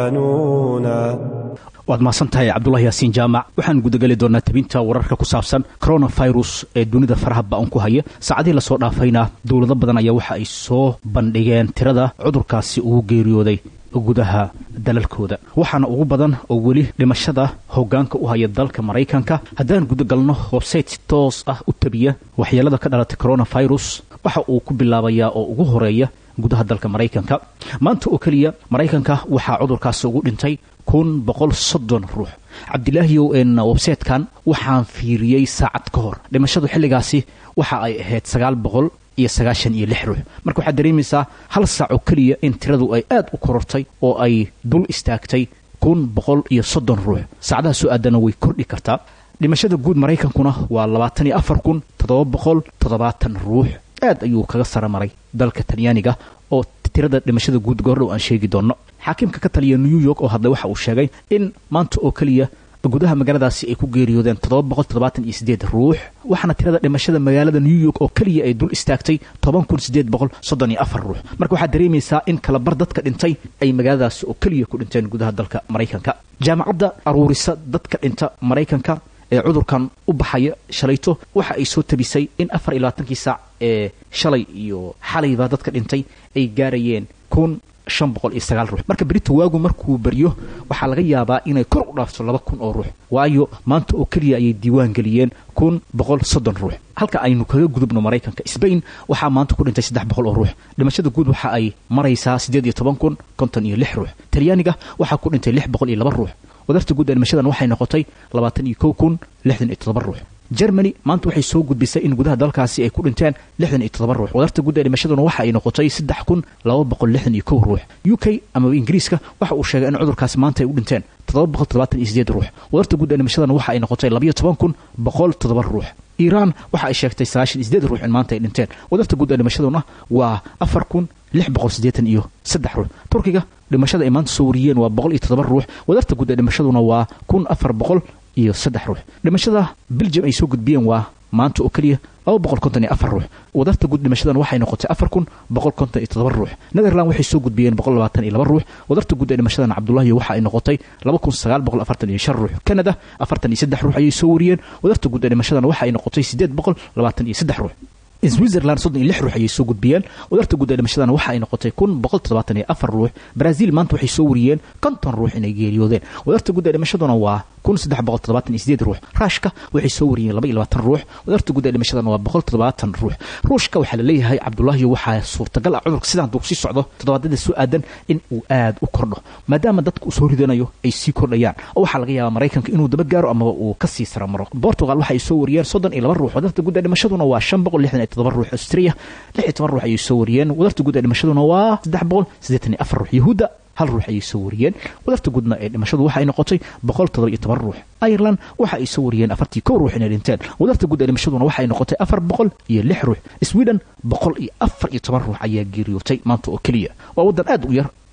فانونا waad mahadsan tahay cabdulahi yaasiin jaamac waxaan gudageli doonaa tabinta wararka ku saabsan coronavirus ee dunida faraha ba-an ku haya saacadihii lasoo dhaafayna dowlado badan ayaa waxa ay soo bandhigeen tirada cudurkaasi ugu geeriyooday gudaha dalalkooda waxaana ugu badan oo weli dhimashada hoggaanka u haya dalka maraykanka haddaan gudagalno websayte si toos ah u tabiya waxyeelada ka dhalatay coronavirus waxa uu ku bilaabayaa oo ugu horeeya gudaha dalka maraykanka maanta oo keliya maraykanka waxaa cudurkaasi ugu dhintay kun boqol soddon ruux cabdilaahiyow en websaytekan waxaan fiiriyey saacad ka hor dhimashadu xilligaasi waxa ay ahayd sagaal boqol iyo sagaashan iyo lix ruux marka waxaad dareemaysaa hal saac oo keliya in tiradu ay aad u korortay oo ay dul istaagtay kun boqol iyo soddon ruux saacadaha soo aadana way kordhi kartaa dhimashada guud maraykankuna waa labaatan iyo afar kun toddoba boqol toddobaatan ruux aad ayuu kaga sara maray dalka talyaaniga oo tirada dhimashada guud goordhow aan sheegi doonno xaakimka ka taliya new york oo hadlay waxa uu sheegay in maanta oo keliya gudaha magaaladaasi ay ku geeriyoodeen toddoba boqol toddobaatan iyo sideed ruux waxaana tirada dhimashada magaalada new york oo keliya ay dul istaagtay toban kun sideed boqol soddon iyo afar ruux marka waxaad dareemaysaa in kalabar dadka dhintay ay magaaladaasi oo keliya ku dhinteen gudaha dalka maraykanka jaamacadda aruurisa dadka dhinta maraykanka ee cudurkan u baxaya shalayto waxa ay soo tabisay in afar iyo labaatankii saac ee shalay iyo xalayba dadka dhintay ay gaarayeen kun shan boqol iyo sagaal ruux marka berito waagu markuu baryo waxaa laga yaabaa inay kor u dhaafto laba kun oo ruux waayo maanta oo keliya ayay diiwaan geliyeen kun boqol soddon ruux halka aynu kaga gudubno maraykanka sbain waxaa maanta ku dhintay saddex boqol oo ruux dhimashada guud waxa ay maraysaa siddeed iyo toban kun konton iyo lix ruux talyaaniga waxaa ku dhintay lix boqol iyo laba ruux wadarta guud ee dhimashadan waxay noqotay labaatan iyo kow kun lixdan iyo toddoba ruux germany maanta waxay soo gudbisay in gudaha dalkaasi ay ku dhinteen lixdan iyo toddoba ruux wadarta guud ee dhimashaduna waxa ay noqotay saddex kun laba boqol lixdan iyo kow ruux u k amaba ingiriiska waxa uu sheegay in cudurkaasi maanta ay u dhinteen toddoba boqol toddobaatan iyo sideed ruux wadarta guud ee dhimashadana waxa ay noqotay labayo toban kun boqol toddoba ruux iiraan waxa ay sheegtay sagaashan iyo sideed ruux in maanta ay dhinteen wadarta guud ee dhimashaduna waa afar kun lix boqol siddeetan iyo saddex ruux turkiga dhimashada ay maanta soo wariyeen waa boqol iyo toddoba ruux wadarta guud ee dhimashaduna waa kun afar boqol iyo saddex ruux dhimashada belgium ay soo gudbiyeen waa maanta oo keliya laba boqol konton iyo afar ruux wadarta guud dhimashadan waxay noqotay afar kun boqol konton iyo toddoba ruux netherland waxay soo gudbiyeen boqol labaatan iyo laba ruux wadarta guud ee dhimashadan cabdullahi waxa ay noqotay laba kun sagaal boqol afartan iyo shan ruux canada afartan iyo saddex ruux ayay soo wariyeen wadarta guud ee dhimashadan waxa ay noqotay siddeed boqol labaatan iyo saddex ruux switzerland soddon iyo lix ruux ayay soo gudbiyeen wadarta guud ee dhimashadan waxa ay noqotay kun boqol toddobaatan iyo afar ruux brazil maanta waxay soo wariyeen konton ruux inay geeriyoodeen wadarta guud ee dhimashaduna waa kun saddex boqol toddobaatan iyo sideed ruux raashka waxay soo wariyeen laba iyo labaatan ruux wadarta guud ee dhimashadana waa boqol toddobaatan ruux ruushka waxaa la leeyahay cabdullaahiyo waxaa suurtagal ah cudurka sidaan duu sii socdo toddobaadada soo aadan in uu aad u kordho maadaama dadka uu soo ridanayo ay sii kordhayaan oo waxaa laga yaabaa maraykanka inuu daba gaaro amaba uu kasii saramaro portugal waxa ay soo wariyeen soddon iyo laba ruux wadarta guud ee dhimashaduna waa shan boqol lixdan iyo toddoba ruux austria lix iyo toban ruux ayay soo wariyeen wadarta guud ee dhimashaduna waa saddex boqol siddeetan iyo afar ruux yahuudda hal ruux ayay soo wariyeen wadarta guudna ee dhimashadu waxay noqotay boqol toddoba iyo toban ruux ireland waxa ay soo wariyeen afartii kow ruux inay dhinteen wadarta guud ee dhimashaduna waxay noqotay afar boqol iyo lix ruux sweden boqol iyo afar iyo toban ruux ayaa geeriyootay maanta oo keliya waa waddan aad u yar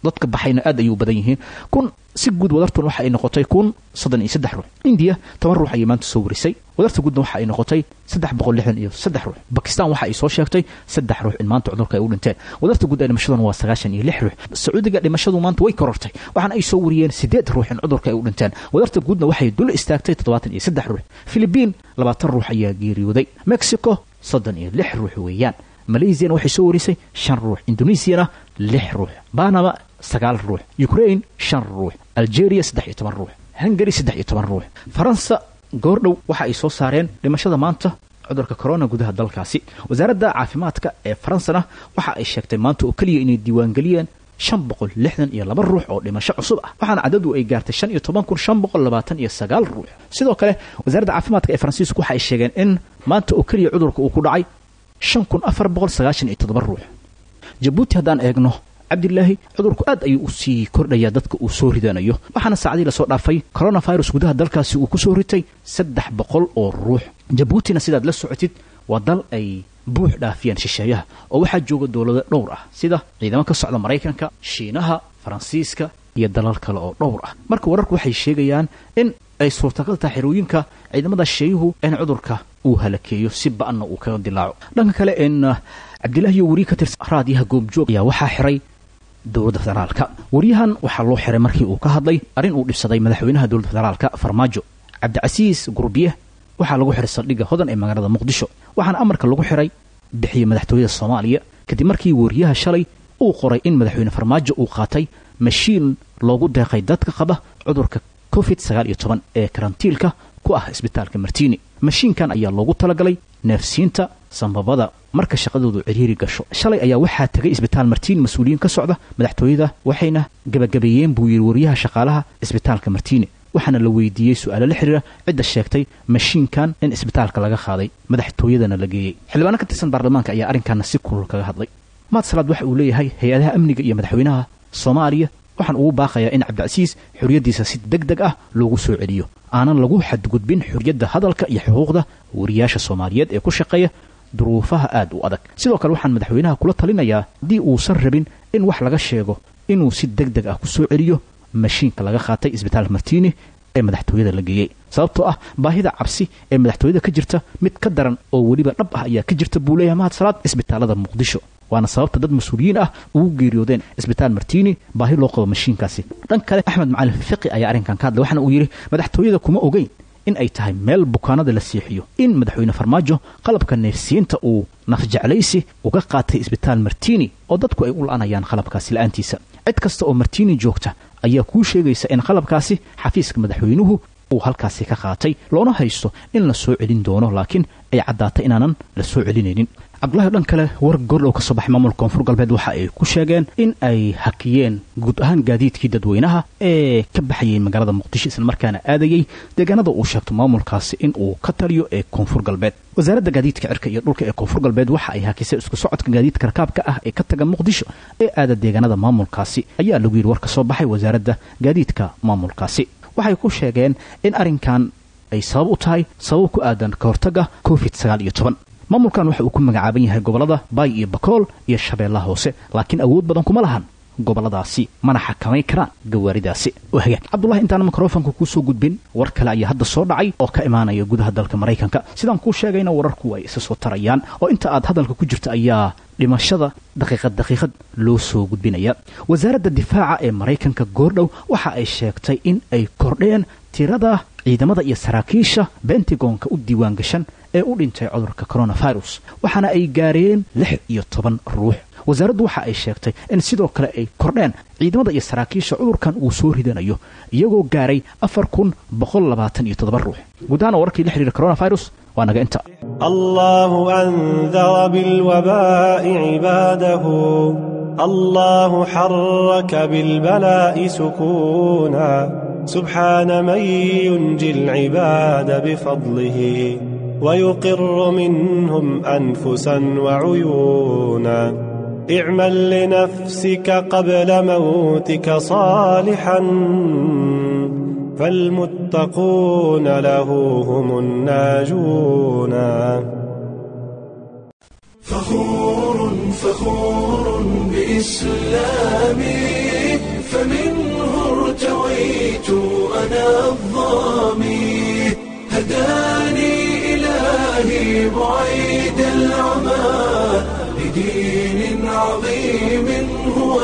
dadka baxayna aad ayuu badan yihiin kun si guud wadartun waxa ay noqotay kun soddon iyo saddex ruux indiya toban ruux ayay maanta soo warisay wadarta guudna waxa ay noqotay saddex boqol lixdan iyo saddex ruux bakistan waxa ay soo sheegtay saddex ruux in maanta cudurka ay u dhinteen wadarta guud ee dhimashaduna waa sagaashan iyo lix ruux sacuudiga dhimashadu maanta way korortay waxaana ay soo wariyeen sideed ruux in cudurka ay u dhinteen wadarta guudna waxay dul istaagtay toddobaatan iyo saddex ruux filibiin labaatan ruux ayaa geeriyooday mexico soddon iyo lix ruux weeyaan malaysiana waxay soo warisay shan ruux indonesiana lix ruux banama sagaal ruux ukraine shan ruux algeria saddex iyo toban ruux hungary saddex iyo toban ruux faransa goordhow waxa ay soo saareen dhimashada maanta cudurka corona gudaha dalkaasi wasaaradda caafimaadka ee faransana waxa ay sheegtay maanta oo keliya inay diiwaangeliyeen shan boqol lixdan iyo laba ruux oo dhimasho cusub ah waxaana cadadu ay gaartay shan iyo toban kun shan boqol labaatan iyo sagaal ruux sidoo kale wasaaradda caafimaadka ee faransiisku waxa ay sheegeen in maanta oo keliya cudurka uu ku dhacay shan kun afar boqol sagaashan iyo toddoba ruux jabuuti haddaan eegno cabdilaahi cudurku aad ayuu u sii kordhayaa dadka uu soo ridanayo waxaana saacadii lasoo dhaafay coronavirus gudaha dalkaasi uu ku soo ritay saddex boqol oo ruux jabuutina sidaad la socotid waa dal ay buux dhaafiyaan shisheeyaha oo waxaa jooga dowlado dhowr ah sida ciidamo ka socda maraykanka shiinaha faransiiska iyo dalal kale oo dhowr ah marka wararku waxay sheegayaan in ay suurtagal tahay xerooyinka ciidamada shisheeyuhu in cudurka uu halakeeyo si ba-anna uu kaga dilaaco dhanka kale in cabdilaahi iyo weriye ka tirsan raadiyaha goobjoog ayaa waxaa xiray dowladda federaalka wariyahan waxaa loo xiray markii uu ka hadlay arrin uu dhibsaday madaxweynaha dowladda federaalka farmaajo cabdicasiis gurbiye waxaa lagu xiray saldhigga hodan ee magaalada muqdisho waxaana amarka lagu xiray bixiyey madaxtooyada soomaaliya kadib markii wariyaha shalay uu qoray in madaxweyne farmaajo uu qaatay mashiin loogu deeqay dadka qaba cudurka covid sagaal iyo toban ee karantiilka ku ah isbitaalka martiini mashiinkan ayaa loogu talagalay neefsiinta sambabada marka shaqadoodu ciriiri gasho shalay ayaa waxaa tegay isbitaal martiini mas-uuliyiin ka socda madaxtooyada waxayna gebagabeeyeen buu yidhi wariyaha shaqaalaha isbitaalka martiini waxaana la weydiiyey su-aalo la xiriira cidda sheegtay mashiinkan in isbitaalka laga qaaday madaxtooyadana la geeyey xildhibaano ka tirsan baarlamaanka ayaa arrinkaana si kulul kaga hadlay maad salaad waxa uu leeyahay hay-adaha amniga iyo madaxweynaha soomaaliya waxaan ugu baaqayaa in cabdicasiis xorriyaddiisa si deg deg ah loogu soo celiyo aanan lagu xadgudbin xorriyadda hadalka iyo xuquuqda wariyaasha soomaaliyeed ee ku shaqeeya duruufaha aad u adag sidoo kale waxaan madaxweynaha kula talinayaa haddii uusan rabin in wax laga sheego inuu si deg deg ah ku soo celiyo mashiinka laga qaatay isbitaal martiini ee madaxtooyada la geeyey sababtoo ah baahida cabsi ee madaxtooyada ka jirta mid ka daran oo weliba dhab ah ayaa ka jirta buu leeyahay mahad salaad isbitaalada muqdisho waana sababta dad mas-uuliyiin ah ugu geeriyoodeen isbitaal martiini baahi loo qabo mashiinkaasi dhan kale axmed macalin fiqi ayaa arrinkan ka hadlay waxaana uu yidhi madaxtooyada kuma ogeyn in ay tahay meel bukaanada la seexiyo in madaxweyne farmaajo qalabka neefsiinta uu nafjeclaysi uga qaatay isbitaal martiini oo dadku ay u la-anayaan qalabkaasi la-aantiisa cid kasta oo martiini joogta ayaa kuu sheegaysa in qalabkaasi xafiiska madaxweynuhu uu halkaasi ka qaatay loona haysto in la soo celin doono laakiin ay caddaatay inaanan la soo celinaynin cabdulahi dhan kale war goordhow ka soo baxay maamulka koonfur galbeed waxa ay ku sheegeen in ay hakiyeen guud ahaan gaadiidkii dadweynaha ee ka baxayay magaalada muqdisho isla markaana aadayey deegaanada uu sheegto maamulkaasi in uu ka taliyo ee koonfur galbeed wasaaradda gaadiidka cirka iyo dhulka ee koonfur galbeed waxa ay hakisay isku socodka gaadiidka rakaabka ah ee ka taga muqdisho ee aada deegaanada maamulkaasi ayaa lagu yidhi war ka soo baxay wasaaradda gaadiidka maamulkaasi waxay ku sheegeen in arrinkan ay sabab u tahay sabab ku aadan ka hortagga covid sagaal iyo toban maamulkan waxa uu ku magacaaban yahay gobollada baay iyo bakool iyo shabeellaha hoose laakiin awood badan kuma lahan gobolladaasi mana xakamay karaan gawaaridaasi hagaag cabdulahi intaana mikrofonka kuu soo gudbin war kale ayaa hadda soo dhacay oo ka imaanaya gudaha dalka maraykanka sidaan kuu sheegayna wararku ay isa soo tarayaan oo inta aad hadalka ku jirta ayaa dhimashada daqiiqad daqiiqad loo soo gudbinaya wasaaradda difaaca ee maraykanka goordhow waxa ay sheegtay in ay kordheen tirada ciidamada iyo saraakiisha bentagonka u diiwaan gashan ee u dhintay cudurka coronavirus waxaana ay gaareen lix iyo toban ruux wasaaraddu waxa ay sheegtay in sidoo kale ay kordheen ciidamada iyo saraakiisha cudurkan uu soo ridanayo iyagoo gaaray afar kun boqol labaatan iyo toddoba ruux guud ahaan wararkii la xiriira coronavirus waa naga inta الله أنذر بالوباء عباده الله حرك بالبلاء سكونا سبحان من ينجي العباد بفضله ويقر منهم أنفسا وعيونا اعمل لنفسك قبل موتك صالحا فالمتقون له هم الناجون فخور فخور بإسلامي الظامي هداني إلهي بعيد العمى لدين عظيم هو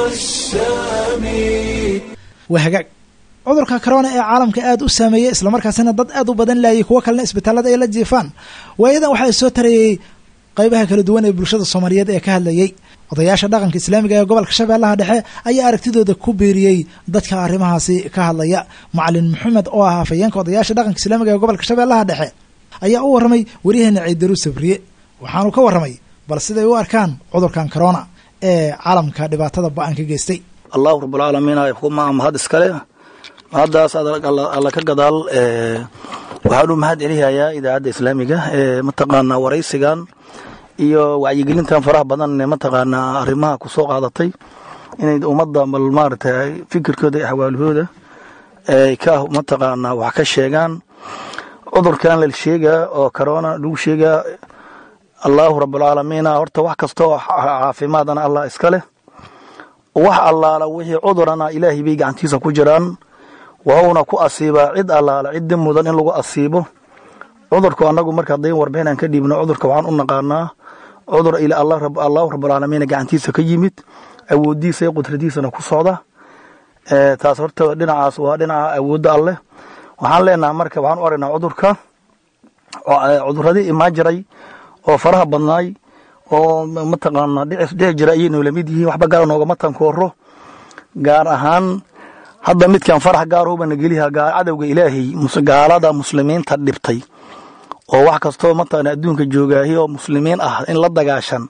السامي waa hagaag cudurka corona ee caalamka aada u saameeyey islamarkaasina dad aad u badan laayay kuwo kalena isbitaalada ay la jiifaan waayadan waxaa soo tarayey qaybaha kala duwan ee bulshada soomaaliyeed ee ka hadlayey odayaasha dhaqanka islaamiga ee gobolka shabeellaha dhexe ayaa aragtidooda ku biiriyey dadka arrimahaasi ka hadlaya macalin maxamed oo ah hafayeenka odayaasha dhaqanka islaamiga ee gobolka shabeellaha dhexe ayaa u warramay waryaheena ciidaru sabriye waxaanu ka warramay bal siday u arkaan cudurkan corona ee caalamka dhibaatada ba-an ka geystay allahu rabulcaalamiin kuma mahad iskale mahaddaas alla ka gadaal waxaan u mahad celihayaa idaacadda islaamiga ee mataqaanaa waraysigan iyo wacyigelintan faraha badan ee mataqaanaa arrimaha ku soo qaadatay inay ummadda bal maaragtay fikirkooda iyo axwaalahooda ay ka mataqaanaa wax ka sheegaan cudurkan la sheegaa oo corona lagu sheegaa allahu rabulcaalamiina horta wax kasta oo caafimaadana allah iska leh wax allaala wixii cudurana ilaahay bay gacantiisa ku jiraan wuxuuna ku asiibaa cid allaala ciddi mudan in lagu asiibo cudurku annagu marka haddayn warbixin aan ka dhiibno cudurka waxaan u naqaanaa cudur allahu rabulcaalamiina gacantiisa ka yimid awooddiisa iyo qudradiisana ku socda taas horta dhinacaas waa dhinaca awoodda alleh waxaan leenaha marka waxaan u aragnaa cudurka cuduradii imaan jiray oo faraha badnaay oo mataqaana dhicis dhici jira ayay noola mid yihiin waxba gaara noogama tankooro gaar ahaan hadda midkan farax gaarooba nageliha cadowga ilaahay gaalada muslimiinta dhibtay oo wax kastoo mataqana adduunka joogaahi oo muslimiin ah in la dagaashan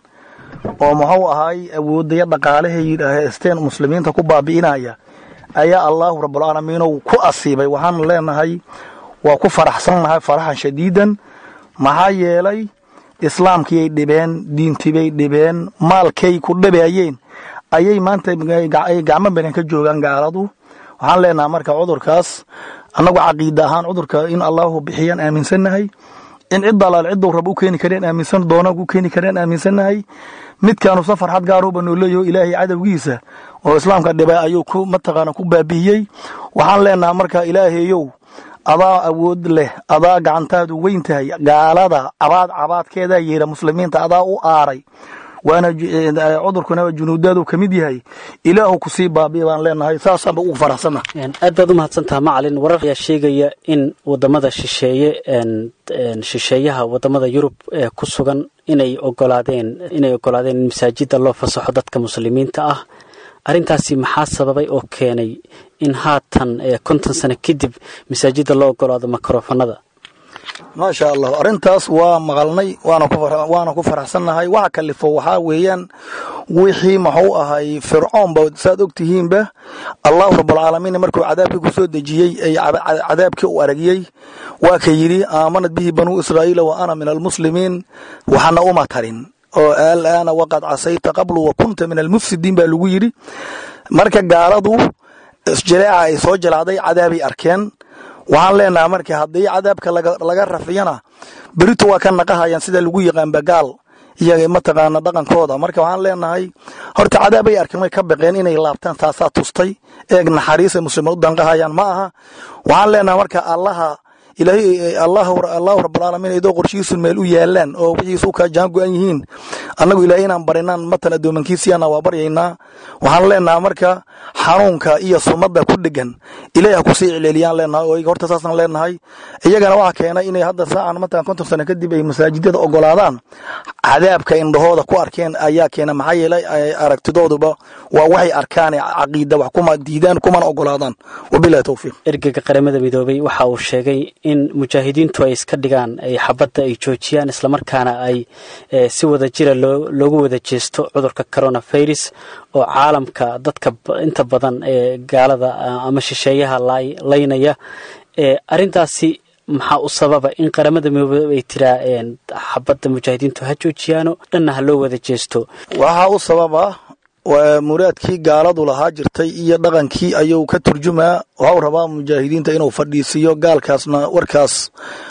oo muxuu ahaay awoodaya dhaqaalahay haysteen muslimiinta ku baabi'inaya ayaa allaahu rabulcaalamiinow ku asiibay waxaan leenahay waa ku faraxsannahay faraxan shadiidan maxaa yeelay islaamkiiyay dhibeen diintibay dhibeen maalkay ku dhabeeyeen ayay maanta gacmo badan ka joogaan gaaladu waxaan leenaha marka cudurkaas annagu caqiida ahaan cudurka in allahu bixiyaan aaminsannahay in cid alaal cidduu rab u keeni kareen aaminsan doona u keeni kareen aaminsannahay midkaanu sa farxad gaaruuba noo leeyaho ilaahay cadowgiisa oo islaamka dhibay ayuu ku mataqaana ku baabi'iyey waxaan leenaha marka ilaahayow adaa awood leh adaa gacantaadu weyn tahay gaalada cabaad cabaadkeedaa yeera muslimiinta adaa u aaray waana cudurkuna junuudaadu ka mid yahay ilaahu kusii baabi'i baan leenahay saasaanba ugu faraxsana aad baad u mahadsantaha macalin warar ayaa sheegaya in wadamada shisheeye shisheeyaha wadamada yurub ee ku sugan inay ogolaadeen inay ogolaadeen in masaajida loo fasaxo dadka muslimiinta ah arrintaasi maxaa sababay oo keenay in haatan konton sano kadib masaajida loo ogolaado makrofanada maasha allah arrintaas waa maqalnay waana ku faraxsannahay waxa kalifo waxaa weeyaan wixii maxuu ahay fircoonba saad og tihiinba allahu rabulcaalamiin markuu cadaabkii ku soo dejiyey ay cadaabkii u aragiyey waa ka yidhi aamanad bihi banuu israa'iila wa ana min almuslimiin waxana uma tarin oo alaana waqad casayta qablu wa kunta min almufsidiin baa lagu yidhi marka gaaladu jaleeca ay soo jalacday cadaabay arkeen waxaan leenaha marka haddii cadaabka laga rafiyana berito waa ka naqahayaan sida lagu yaqaanba gaal iyo mataqaana dhaqankooda marka waxaan leenahay horta cadaabay arkeen way ka baqeen inay laabtaan taasaa tustay eeg naxariisa muslimiin u danqahayaan ma aha waxaan leenahay marka allaha ilaahay allahu rabulcaalamiin idoo qorshihiisu meel u yaalaan oo wixiisu ka jaan go-an yihiin annagu ilaahay inaan barinaan matan addoomankiisiyana waa baryaynaa waxaan leenaha marka xanuunka iyo sumadda ku dhegan ilaahi ha kusii celceliyaan leenahay oo horta saasaan leenahay iyagana waxaa keenay inay hadda saacan matan konton sano kadib ay masaajidada ogolaadaan cadaabka indhahooda ku arkeen ayaa keena maxaa yeelay aragtidooduba waa waxay arkaan caqiida wax kuma diidaan kumana ogolaadaan wabilahi towfiiq ergega qaramada midoobay waxa uu sheegay in mujaahidiintu ay iska dhigaan ay xabadda ay joojiyaan islamarkaana ay si wada jira loogu wada jeesto cudurka coronavirus oo caalamka dadka inta badan ee gaalada ama shisheeyaha laynaya arrintaasi maxaa u sababa in qaramada midoobey ay tiraa xabadda mujaahidiintu ha joojiyaano dhanna ha loo wada jeesto waxaa u sababa muraadkii gaaladu lahaa jirtay iyo dhaqankii ayuu ka turjumaa waxau rabaa mujaahidiinta inuu fadhiisiiyo gaalkaasna warkaas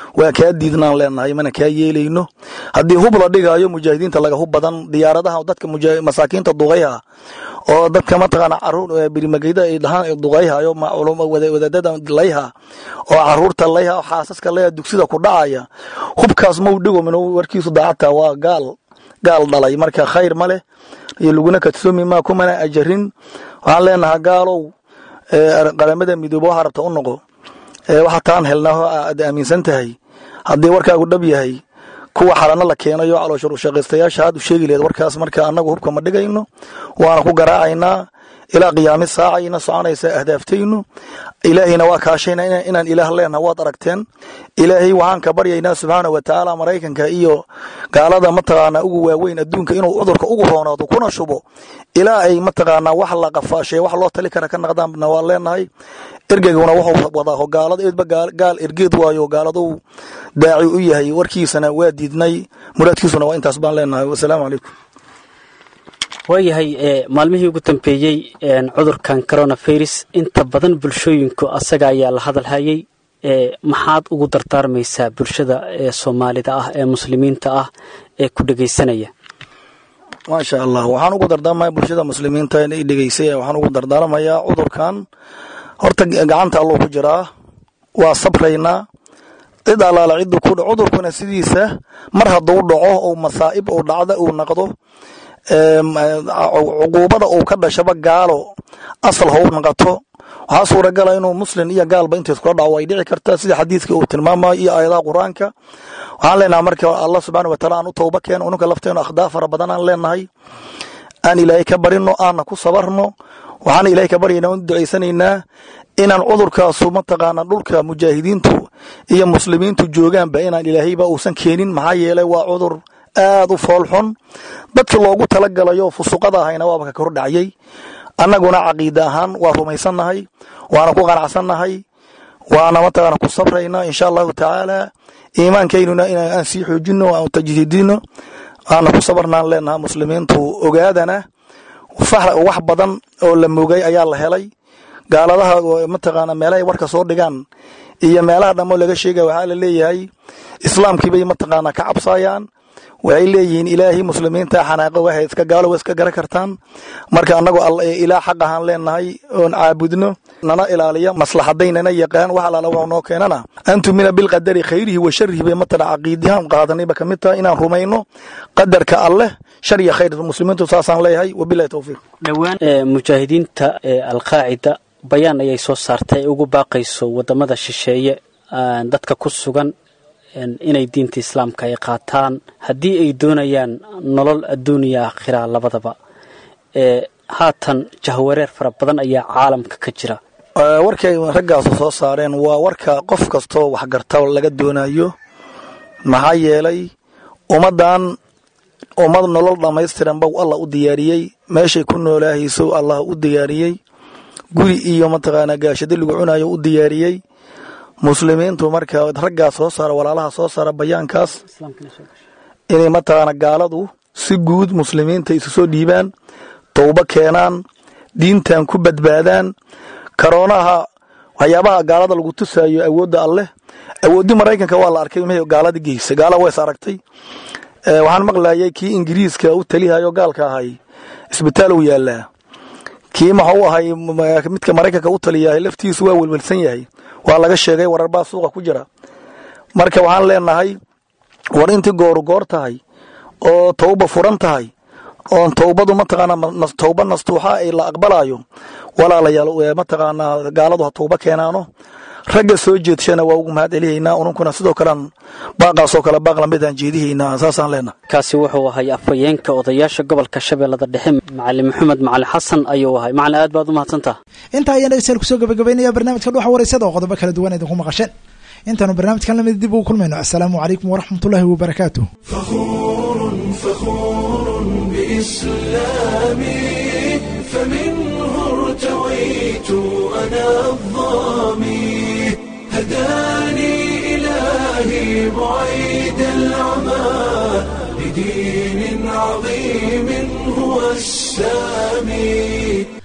waa kaa diidnaan leenahay mana kaa yeelayno haddii hub la dhigaayo mujaahidiinta laga hub badan diyaaradaha dadka masaakiinta duqayha oo dadka mataqaana caruur birimageyda ay dhahaan duqayhayo wadaadada layha oo caruurta layha oo xaasaska layha dugsida ku dhacaya hubkaas mau dhigo min warkiisu daacadta waa gaal gaal dhalay marka khayr ma leh iyo laguna kadsoomi maa kumana ajarin waxaan leenahaa gaalow qaramada midoobe waxaa rabta u noqo waxa taan helnaa aad aaminsan tahay haddii warkaagu dhab yahay kuwa xalano la keenayo calooshur ushaqaystayaasha aad u sheegi laheed warkaas marka annagu hubka ma dhigayno waana ku garaacaynaa ilaa qiyaami saacayna soconaysa ahdaaftaynu ilaahayna waa kaashayna inaan ilaah leenaha waad aragteen ilaahay waxaan ka baryaynaa subxaana wa tacaala maraykanka iyo gaalada mataqaanaa ugu waaweyn adduunka inuu cudurka ugu roonaado kuna shubo ilaa ay mataqaanaa wax la qafaashay wax loo tali kara ka naqdaanna waan leenahay ergeyguna wuxuu wadaa gaalada eedba gaal ergeed waayo gaaladuu daaci u yahay warkiisana waa diidnay muraadkiisuna waa intaas baan leenahay wasalaamu calaykum waayahay maalmihii ugu dambeeyey cudurkan coronavirus inta badan bulshooyinku asaga ayaa la hadalhayay maxaad ugu dardaarmaysaa bulshada ee soomaalida ah ee muslimiinta ah ee ku dhegaysanaya maasha allah waxaan ugu dardaarmaya bulshada muslimiinta i dhegeysay waxaan ugu dardaarmayaa cudurkan horta gacanta alluu ku jiraa waa sabraynaa cid allaala ciddu ku cudurkuna sidiisa mar hadduu dhaco ou masaa'ib ou dhacda uu naqdo cuquubada uu ka dhashaba gaalo asal hou naqato waxaa suuragala inuu muslim iyo gaalba intays kula dhaco way dhici kartaa sida xadiidka uu tilmaamayo iyo aayadaha qur-aanka waxaan leenahay marka allah subxaana wataala aan u towba keeno ununka lafteenu akhdaa fara badan aan leenahay aan ilaahay ka barino aanna ku sabarno waxaan ilaahay ka baryaynaa u ducaysanaynaa inaan cudurkaasu mataqaana dhulka mujaahidiintu iyo muslimiintu joogaanba inaan ilaahayba uusan keenin maxaa yeelay waa cudur aad u foolxun dadkii loogu talagalayo fusuqada ahayna waaba ka kor dhacyay annaguna caqiida ahaan waa rumaysannahay waana ku qanacsannahay waana mataqaana ku sabraynaa insha allahu tacaala iimaankaynuna inaan sii xoojino aan tajdiidino waana ku sabarnaan leenaha muslimiintu ogaadana wax badan oo la mogay ayaa la helay gaaladaha mataqaana meelahay warka soo dhigaan iyo meelaha dhammo laga sheegaya waxaa la leeyahay islaamkiibay mataqaana ka cabsaayaan waxay leeyihiin ilaahay muslimiinta xanaaqo waxay iska gaalo wa iska garan kartaan marka annagoo ilaa xaq ahaan leenahay oon caabudno nana ilaaliya maslaxadaynana yaqaan wax alaala wuxuu noo keenana an tumina bilqadari khayrihi wa sharihi bay matala caqiidihaan qaadanayba ka mid tahay inaan rumayno qadarka alleh shar iyo khayr muslimiintu saasaan leeyahay wabilahi towfiiq dhowaan mujaahidiinta alqaacida bayaan ayay soo saartay ay ugu baaqayso wadamada shisheeye dadka ku sugan inay diinta islaamka ay qaataan haddii ay doonayaan nolol adduuniya aakhira labadaba haatan jahwareer fara badan ayaa caalamka ka jira warkay raggaasu soo saareen waa warka qof kastoo waxgarta laga doonayo maxaa yeelay ummaddan ummad nolol dhammaystiran bau allah u diyaariyey meeshay ku noolaahayso allah u diyaariyey guri iyo mataqaanaa gaashado lagu cunayo u diyaariyey muslimiintu marka raggaa soo saara walaalaha soo saara bayaankaas inay mataqaana gaaladu si guud muslimiinta isu soo dhiibaan towbo keenaan diintan ku badbaadaan karoonaha waxyaabaha gaalada lagu tusaayo awoodda alleh awooddii maraykanka waa la arkay m gaalada geysa gaala ways aragtay waxaan maqlayay kii ingiriiska u talihayo gaalka ahay isbitaal uu yaalaa kii maxuu ahay midka maraykanka u taliyahay laftiisu waa welwelsan yahay waa laga sheegay wararbaa suuqa ku jira marka waxaan leenahay war intii gooru goor tahay oo towba furan tahay oon towbadu mataqaana towba nastuuxa ay la aqbalayo walaalayaal mataqaanaa gaaladu ha towba keenaano ragga soo jeedshana waa ugu mahad celihaynaa ununkuna sidoo kalean baaqaasoo kale baaq lamidaan jeedihaynaa saasaan leenahay kaasi wuxuu ahay afhayeenka odayaasha gobolka shabeellada dhexe macalin maxamed macalin xasan ayuu ahay macalin aad baad u mahadsantaha intaa ayaan dhegeystayaal kusoo gabagabaynaya barnaamijka dhuxa wareysada oo qodobo kala duwan idinku maqasheen intaanu barnaamijkan lamid dib ugu kulmayno assalaamu calaykum waraxmatullaahi wabarakaatu ارتويت أنا الظامي هداني إلهي بعيد العمى لدين عظيم هو السامي